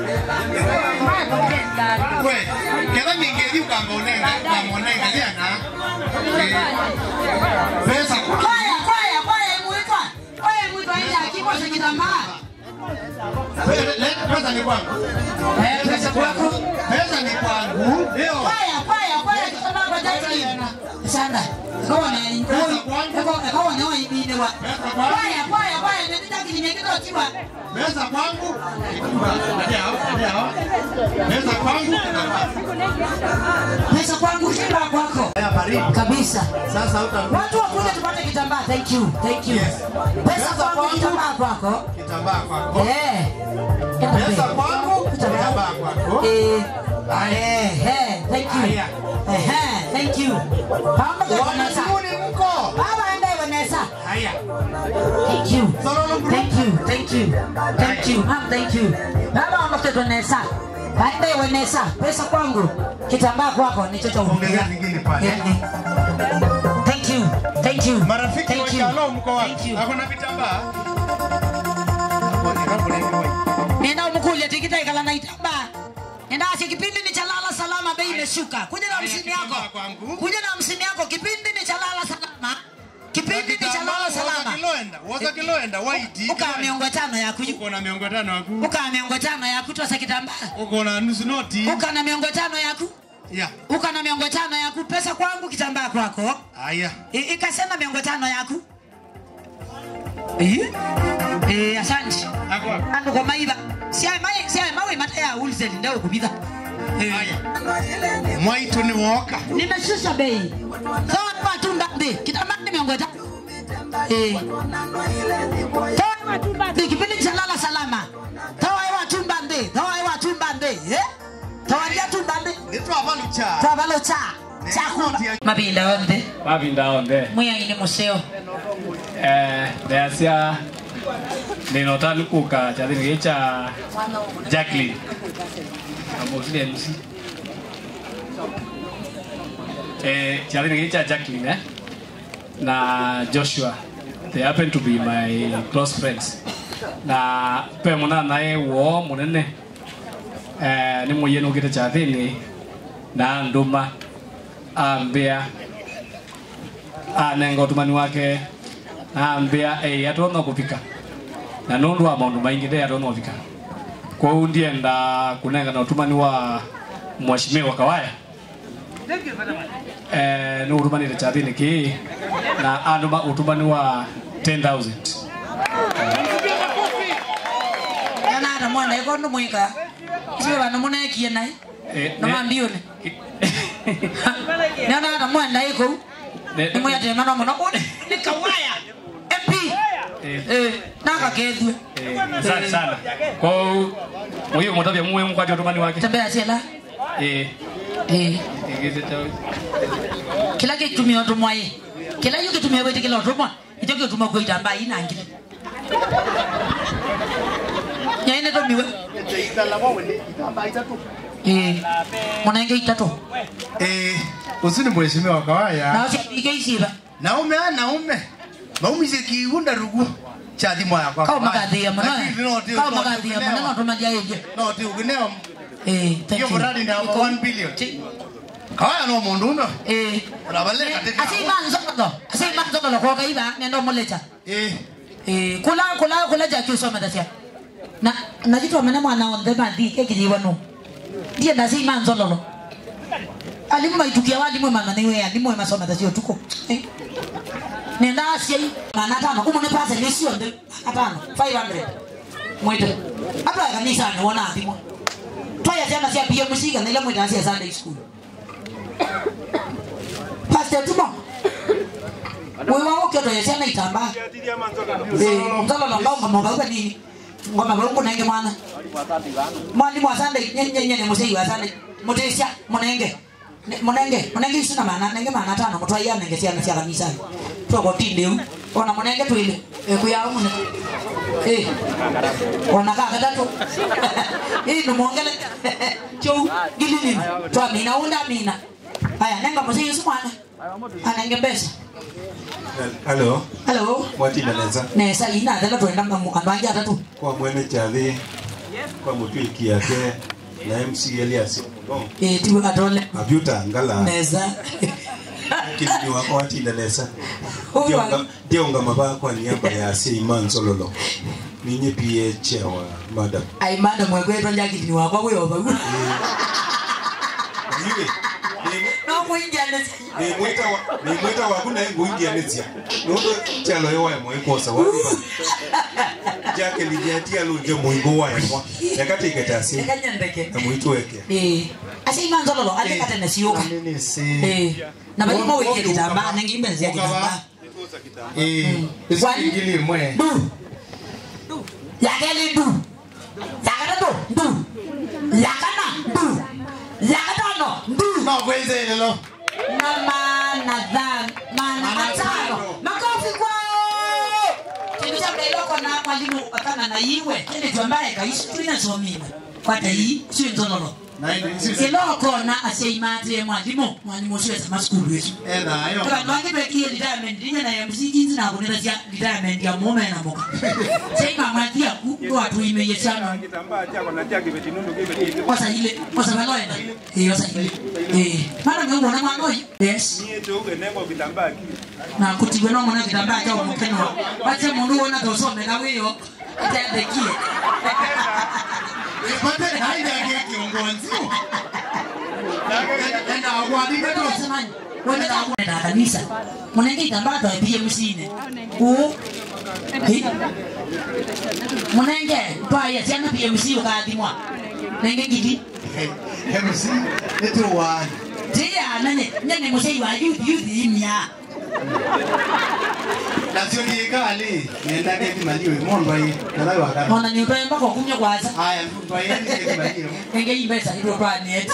we kera ningeri ukanga unenga ukanga unenga diana. Eh. Pesa kwangu kwaya kwaya kwaya imuitwa kwaya imuitwa ile akimoshe kitambaa Pe- le- Pesa ni kwangu. Pesa kwako. Pesa ni kwangu. Ndio. Kwaya, kwaya, kwaya, kitambaa kwa jaki. Sana. Kaone, kaone, kaone wewe ibine wa. Kwaya, kwaya, kwaya, ndio jaki nimekitoa tiwa. Pesa kwangu. Pesa kwangu. Pesa kwangu shida kwako. Kabisa. Sasa Watu wakuja tupate kitambaa. Thank you. Thank you. Pesa kwangu kitambaa kwako. Kitambaa kwako. Eh. Pesa kwangu. Kitambaa kwako. Eh. Eh, eh, thank you. Eh, eh, thank you. Pamoja na Vanessa. Wanazuni mko. Baba ende Vanessa. Haya. Thank you. Thank you. Thank you. Thank you. Mom, thank you. Baba ondoke Vanessa. Baende Vanessa. Pesa kwangu. Kitambaa kwako ni chocho Ongeza zingine pale. Thank you. Thank you. Marafiki Thank wa you. Shalom mko wapi? Thank you. Hakuna vitambaa? Nenda umkulia tikita ikala na itambaa. Nenda asi kipindi ni cha lala salama bei imeshuka. Kuja na hamsini yako. Kuja na hamsini yako kipindi ni cha lala salama. Kipindi ni cha lala salama. Kiloenda. Woza kiloenda. White. Uka miongo tano ya kuju. Uko na miongo tano yaku. Uka miongo tano ya kutosa kitambaa. Uko na nusu noti. Uka na miongo tano ya ku. Ya. Uka na miongo tano ya ku. Pesa kwangu kitambaa kwako. Haya. I- Ikasema miongo tano ya ku. Eh? Eh, asante. Ando kwa maiba. Si ai mai, si ai mawe mata ya wholesale ndio kupita. Haya. Mwaitu ni woka. Nimeshusha bei. Sawa kwa tunda ndi. Kitambaa ni miongo tano. Eh. Toa matumba ndi kipindi cha lala salama. Toa hewa tumba ndi. Toa hewa tumba ndi. Eh? Toa dia tumba ndi. Nitwa balucha. Toa balocha. Chakumba. Mabinda onde. mabinda onde Muya ini museo. eh ndeasia ninota lukuka chathini gä cha jacklin amokire mc eh chathini gä cha jacklin eh na joshua they happen to be my close friends na pe muna naye wo munene eh ni muyenu gite chathini na nduma ambia anenga utumani wake naambia ei atona kuvika na nundu wa maundu maingi de atona kuvika kwou ndienda kunenga na utumani wa mweshimiwa kawaya eh, ni utumanire chathini kii na andu utumani wa 10000 Yana hata mwana iko ndo mwika. Sio bana mwana ekie nai. Eh, Na ne- mambione. Yana hata mwana iko. ne- Ni moya tema no mono. Ni kawaya. MP. Eh, naka kethwe. eh, asante sana kwou muyu mutavya muwe mukwati utumani wake Tembea sela. eh Eh. igithite Kila kitumia utumwa ye. Kila yuki tumia wewe kila utumwa. Icho kitumwa kwa itamba ina ngile. Nyaine to miwe. Eh. Mwanenge itatu. Eh, usini mheshimiwa kawaya. Na usipige isiba. Naume ah, naume. Maumize kiunda rugu. Chathi moya kwa. Kau magathia muno. Lakini no, ndio- Kau no, magathia ndio muno no tumadia yeje. No, ti ugineo. Eh, thank Hiyo you. mradi ni over 1 billion. Kawaya no mundu uno. Eh. Unabaleka tena. Asi manzo ndo. Asi manzo ndo kwa kaiba nendo molecha. Eh. Eh, kula kula kula ja kiuso madasia. Na na jitu amena mwana onde bandi kekijiwa no. Ndiye ndasi manzo lolo. Alimu maitukia wali mwe mama niwe ya limwe masoma tasio tuko. Eh. Nenda asia hii. Mana tano umone pasa ni sio ndo. Hapana. 500. Mwite. Hapa kanisa anaona adimo. Twaya jana sia pia mshika na ile mwite asia Sunday school. Pastor Tumo. Wewe wao kio toyo sana itamba. Eh, mtalo na ngoma ngoma kwa nini? Ngoma kwa kuna nge mwana. Mwalimu wa Sunday nyenye nyenye musei wa Sunday. Mutesha munenge. Ne- Munenge, munenge sina maana, nenge maana tano mutwa ya nenge sia sia kanisa. Twa kwa tinde u. Ona munenge twile. Eh kuya mune. Eh. Ona kaka tatu. Eh ndo muongele. Chou gilini. Twa mina unda mina. Haya nenga musei usi mwana. Anenge pesa. Halo, Hello. mwatindaneza nesa ina thela twenda ngamu andu angi atatu kwa mwene chathi kwa mutwiki yake na MC Elias no eh tiwe atole abyuta ngala nesa kilini wako watindaneza Huyu Ndionga- ndionga maba kwa niaba ya Seiman Sololo ninye pie chewa madam ai madam wekwetwa njakitini wakwa wiyova iwe nomuingiane nimwita wa- nimwita waku naye nguingianĩtia nũndũ chalo ĩwae mwaikosa waiva jake lijiatia lunje muingo waemwa yakatiiketasi ekanyendeke na mwitweke Eh, ase imanzololo alekate nesiuka Eh, na balimo wikie kitambaa nengimbenzia kitambaa isiingili mwe yakeli ndu yakatatu ndu yakana ndu yakatano ndu nokwenzelelo na mana than mana matano makofi kwao kindu cha mdailoko na mwalimu akana na iwe kile twambaye kaishi tulinasomina kwata hii sio nzololo ilokona aseimatire mwalimu mwalimu ucio esa masukulu esu vandu vange twekie retirement rinye na msinginzi nakunira cia retirement ya mume na muka seimamwathiaku ndwatuimeiye ciano osaile osavaloenda osaile mara ngeuona mwana uyu yes na kutigwe no mwana kitambaa cha umukenwa wache mundu wona tosomera wiyo atendekie ipate haidage kiongozi enda wabika tosemani wenda kwenda kanisa munenge itambaa twaipie musine uu Hi. munenge twaya ciana pmc ukathimwa nenge ngiti mc nituwani tiyanane nyene musei wa youth youth imya nacio ngikali nendage thimaliwe mondwai nathai wakana ona niutwemba kokumya kwaca aya ndwai thimaliwe nenge imbesa indo twanet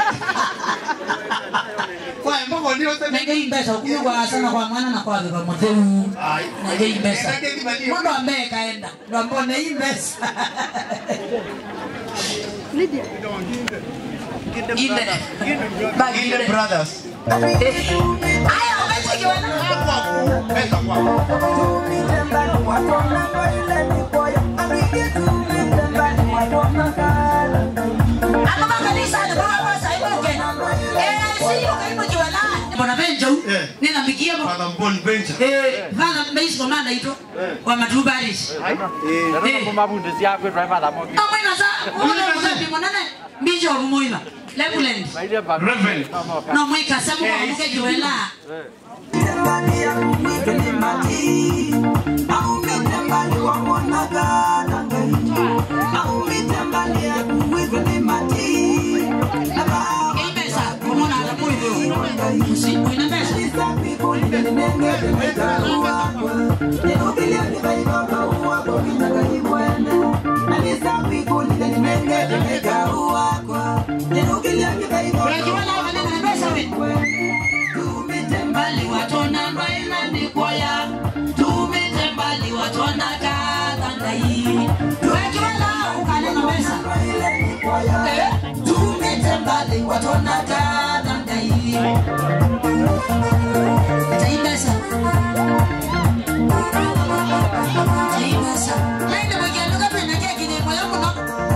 kwa mboko ndio nenge imbesa ukumya kwaca na kwa mwana na kwa beba mutheu nenge imbesa mundu ambaye kaenda ndo ambone imbesa Inde. Bagi inde. brothers Aya, umechekiwana? pesa kwako Father Mbon Benja. vana mbeisi komanda ito wa matubarishi amwina sa ulemusapimonene mbijo rumuiva lebuland Reverend. nomwikasa mukamukejiwela Ibesa, kumona atamuivo. Si, uina besa. Unajiwala hapa nene na besa we. Mbali watona mbaina ni kwaya. Tumite mbali watona kadanga hii. Unajiwala ukale na besa. Eh, tumite mbali watona kadanga hii. Taibesa. Taibesa. Nende mwekianuka pena keki ni moyo muno.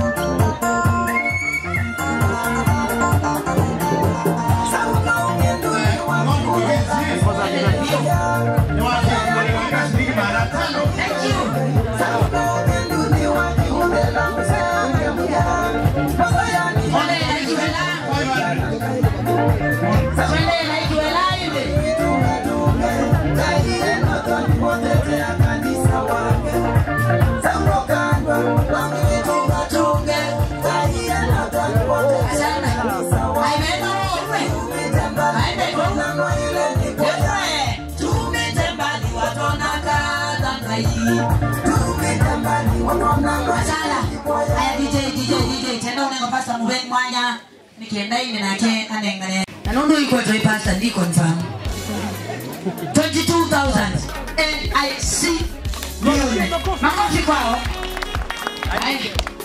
Aya DJ DJ DJ tena unenga pasta mubeni mwanya nikienda ine nake anengane na nundu iko toy pasta ndi confirm 22000 NIC million makofi kwao Aya.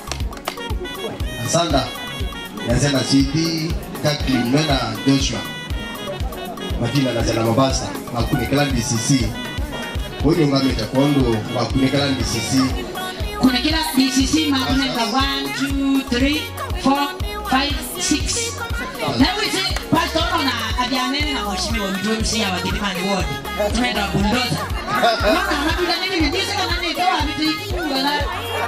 Asanda. Nasema CD Kathleen Mena Joshua. Majina nasema Mombasa. Makunekela DCC. Huyu ngameta kondo makunekela DCC. kuna kila DCC makunenga 1 2 3 4 5 6 na wite pastor ona abianene na mheshimiwa mtu MC ya Wakilimani ward tunaenda bundoza Mwana anapita nini nitise kana ni kwa vitu ngana.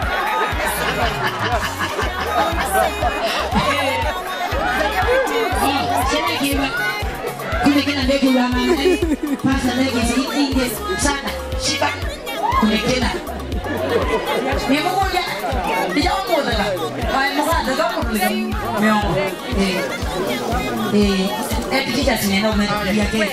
Sema kiwa. Kumbe kina ndege wa mama. Pasa ndege zingi sana. Shiba. Kumbe kina. Ni mmoja. Ndio mmoja. Ai mmoja ndio mmoja. Miongo. Eh. Eh. Eh, picha zinaenda umerudia kesho.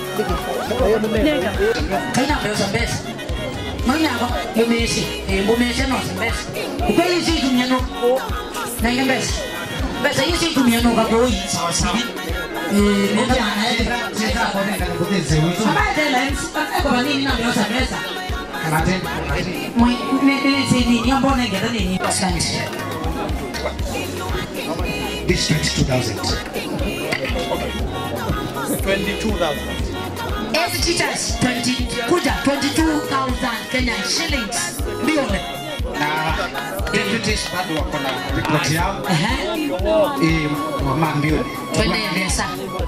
Kaina pesa pesa. Mwana yako yumesi. Eh, mbumesi no pesa. Ukweli si tumia no. Na ile pesa. Pesa hii si tumia no kwa hii sawa sawa. Eh, ndio maana yake. Sasa kwa nini nakupoteza wewe? Kama tena msipate kwa nini na pesa pesa. Kama tena. Mwe ne si ni nyambo ne ngeta ni asante. This 22,000. 22,000. As teachers, 20, kuja 22,000 Kenyan shillings. Ndio. Na deputies bado wako na ripoti yao. Eh, mama mbio. Twende Mbesa.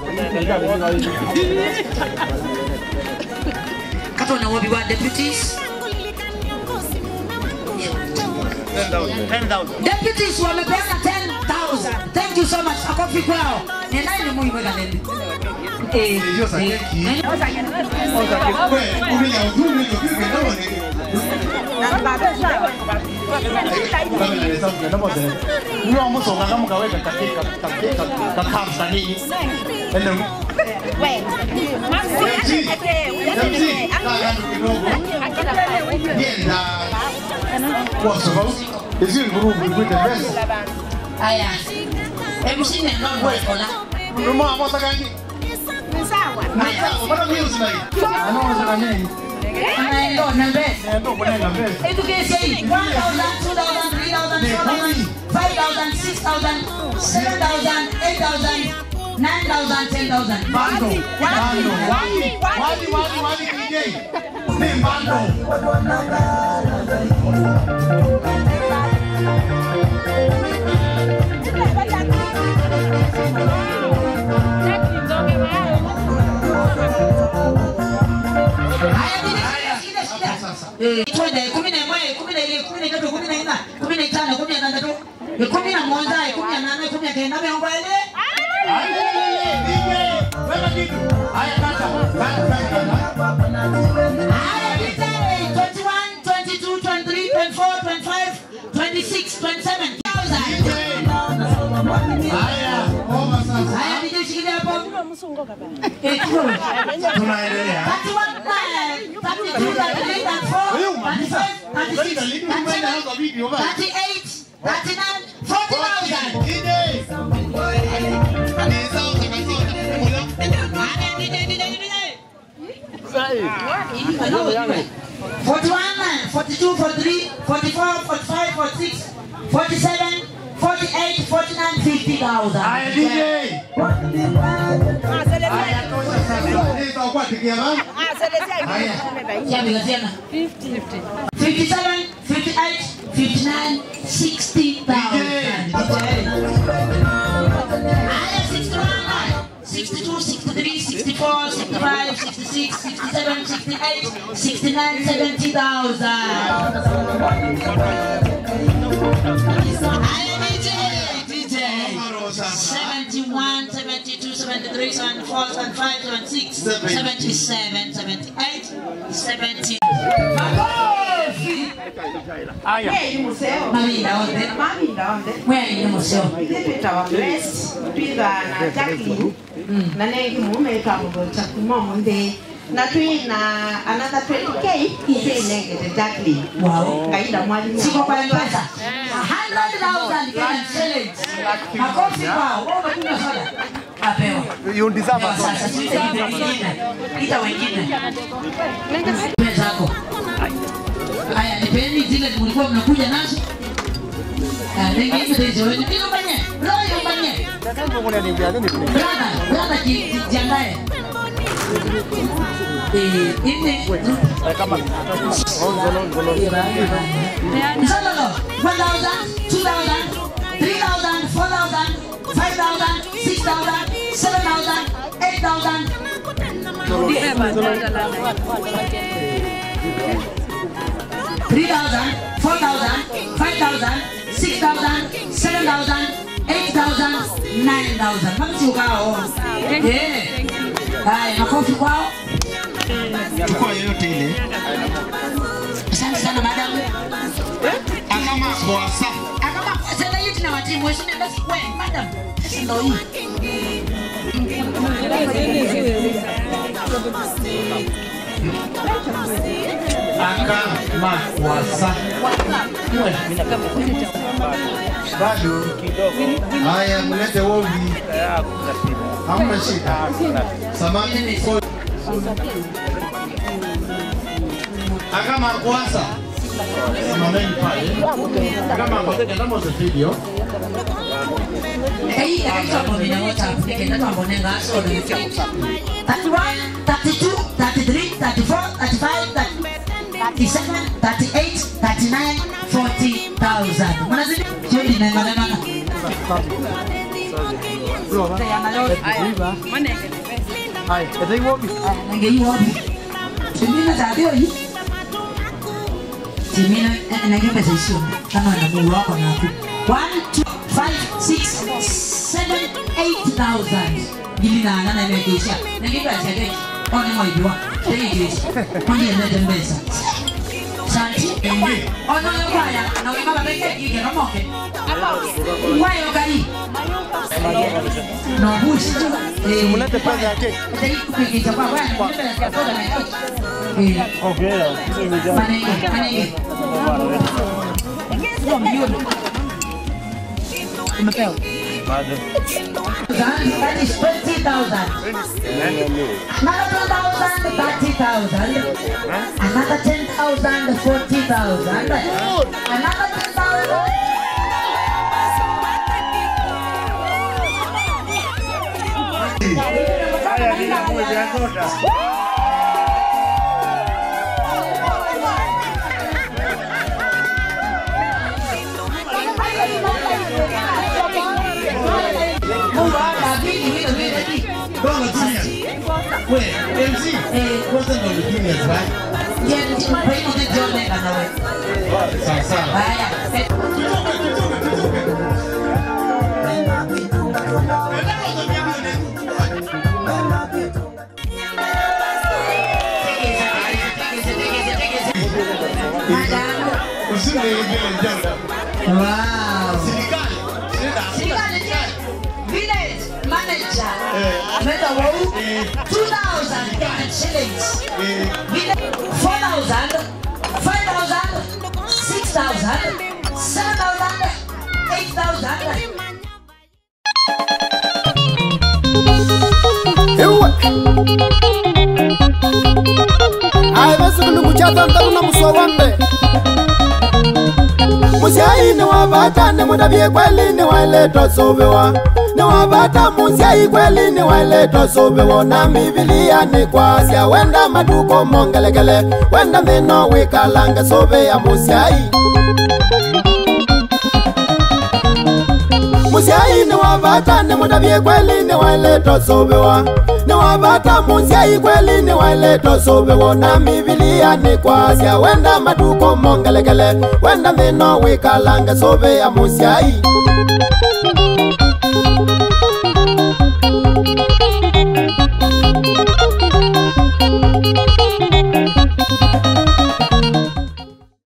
Kato na wabi wa deputies. Deputies wamepeana 10,000. Thank you so much. Akofi kwao. Ni nani ni muhimu kaleni? Eh, Ndio sakeki. eh. Wewe, umenya udhuru hiyo kitu ndio ni. Niyo amusonga ngamugaweka katika katika kakamsa nini? Ende Yenda. Kwa sababu hizi ngurubu ikwite pesa. Aya. Hebu shine mambo kola. Ndio hapo sasa gani? Sawa. Sawa, bado mimi usinai. Anaona sasa nini? Anaenda na mbele. Ndio kuna mbele. Hebu kesi hii 1000, 2000, 3000, 4000, 5000, 6000, 7000, 8000, 9000, 10000. Bando, bando, wali, wali, wali, wali DJ. Ni bando. Eh, twende kumi na moja, kumi na ile, kumi na tatu, kumi na nne, kumi na tano, kumi na tandatu, eh, kumi na moja, kumi na nane, kumi na kenda, miongo ile. Haya, DJ, 21, 22, 23, 24, 25, 26, 27, 1000. Haya, DJ shikilia hapo. Eh, tuko. Tunaendelea. 31, 32, 33, 34, 35, 36, 37, 38, 39, 40,000. Forty-one, forty-two, forty-three, forty-four, forty-five, forty-six, forty-seven, forty-eight, forty-nine, fifty thousand. Haya DJ. Haya tosha sasa. Ndio kwa tikia bana. Siapiga tena. 57, 58, 59, 60,000. Haya, 61, 62, 63, 64, 65, 66, 67, 68, 69, 70,000. Haya, DJ, DJ. 71, 72, 73, 74, 75, 76, 77, 78, 70. Aya. Mavinda onde. Mavinda onde. Mwene ni museo. Ndipita wa blessed twiga na Jacqueline na ne kimume ka mugo cha kumomo nde na twi na another 20k twi negete Jacqueline. Wow. Kaida mwalimu. Siko kwa mpesa. 100,000 Kenyan shillings. Makofi kwao. Wao wamekunywa soda. Apewa. You deserve Apewa a sasa. Sisi ita wengine. Ita wengine. Pesa yako. Haya, nipeni zile mlikuwa mnakuja nazo. Ah, ningine hizo wewe. Ndio mbanye. Roho mbanye. Brother, brother ji- ji- jiandae. Eh, ini Msalolo, 1,000, 2,000, 3,000, 4,000, 5,000, 6,000, 7,000, 8,000. 3000 4000 5000 6000 7000 8000 9000 mpaka siukao Eh. haya makofi kwao chukua yoyote ile asante sana madam akama kwasa akama sasa hii tuna watimu wewe basi wewe madam sasa ndio hii akama kwasa bado haya mlete wovi hamna shida samani akama kwasa simameni pale kama kama video hii kabisa kwa mimi na WhatsApp nikaenda tu ambone ngaso 31 32 33 34 35 37 38 39 40000 mnazidi jodi na ngana ngana Hai, ito yung wobi. nange yi wobi timina tabio hii timina nange pesa isio kama na Mungu wako na aku 1 2 5 6 7 8000 gili na ngana imegesha nange pesa yake ona mwaibwa tegeshi kwani ndio mbesa Santi, ono yo kwaya na wema babeke yike kamoke kwayo kali no bushi eh Mulete pesa ya keki. Tadi kupigiza kwa bwana, nipe ya soda na keki. Eh, Okay. manenge, manenge. Sio milioni. Umepewa. Bado. That is 20,000. Another 10,000, 30,000. Another 10,000, 40,000. Another 10,000. Haya, nina mwezi ya soda. Mungu atabidi vile vile ti. Bongo Genius. We, MC, kwanza ndo ni Genius, right? Yeah, kwa hiyo ndio jione kana wewe. Sawa sawa. Haya. Wow. Serikali je, village manager ameweka wau 2000 Kenyan shillings. Village 4000, 5000, 6000, 7000, 8000. ewe aivesivili muchatantavuna musowambe musiai niwavata nimudavye kweli niwaileta sovewa niwavata musiai kweli niwaileta sovewa na mivilia nikwasya wenda maduko mongelekele wenda mino wikalange sove ya musiai musiai niwavata nimudavye kweli niwaileta sovewa niwavata musiai kweli niwaileta sovewa na mivilia nikwasya wenda maduko mongelekele wenda mino wikalange sove ya musiai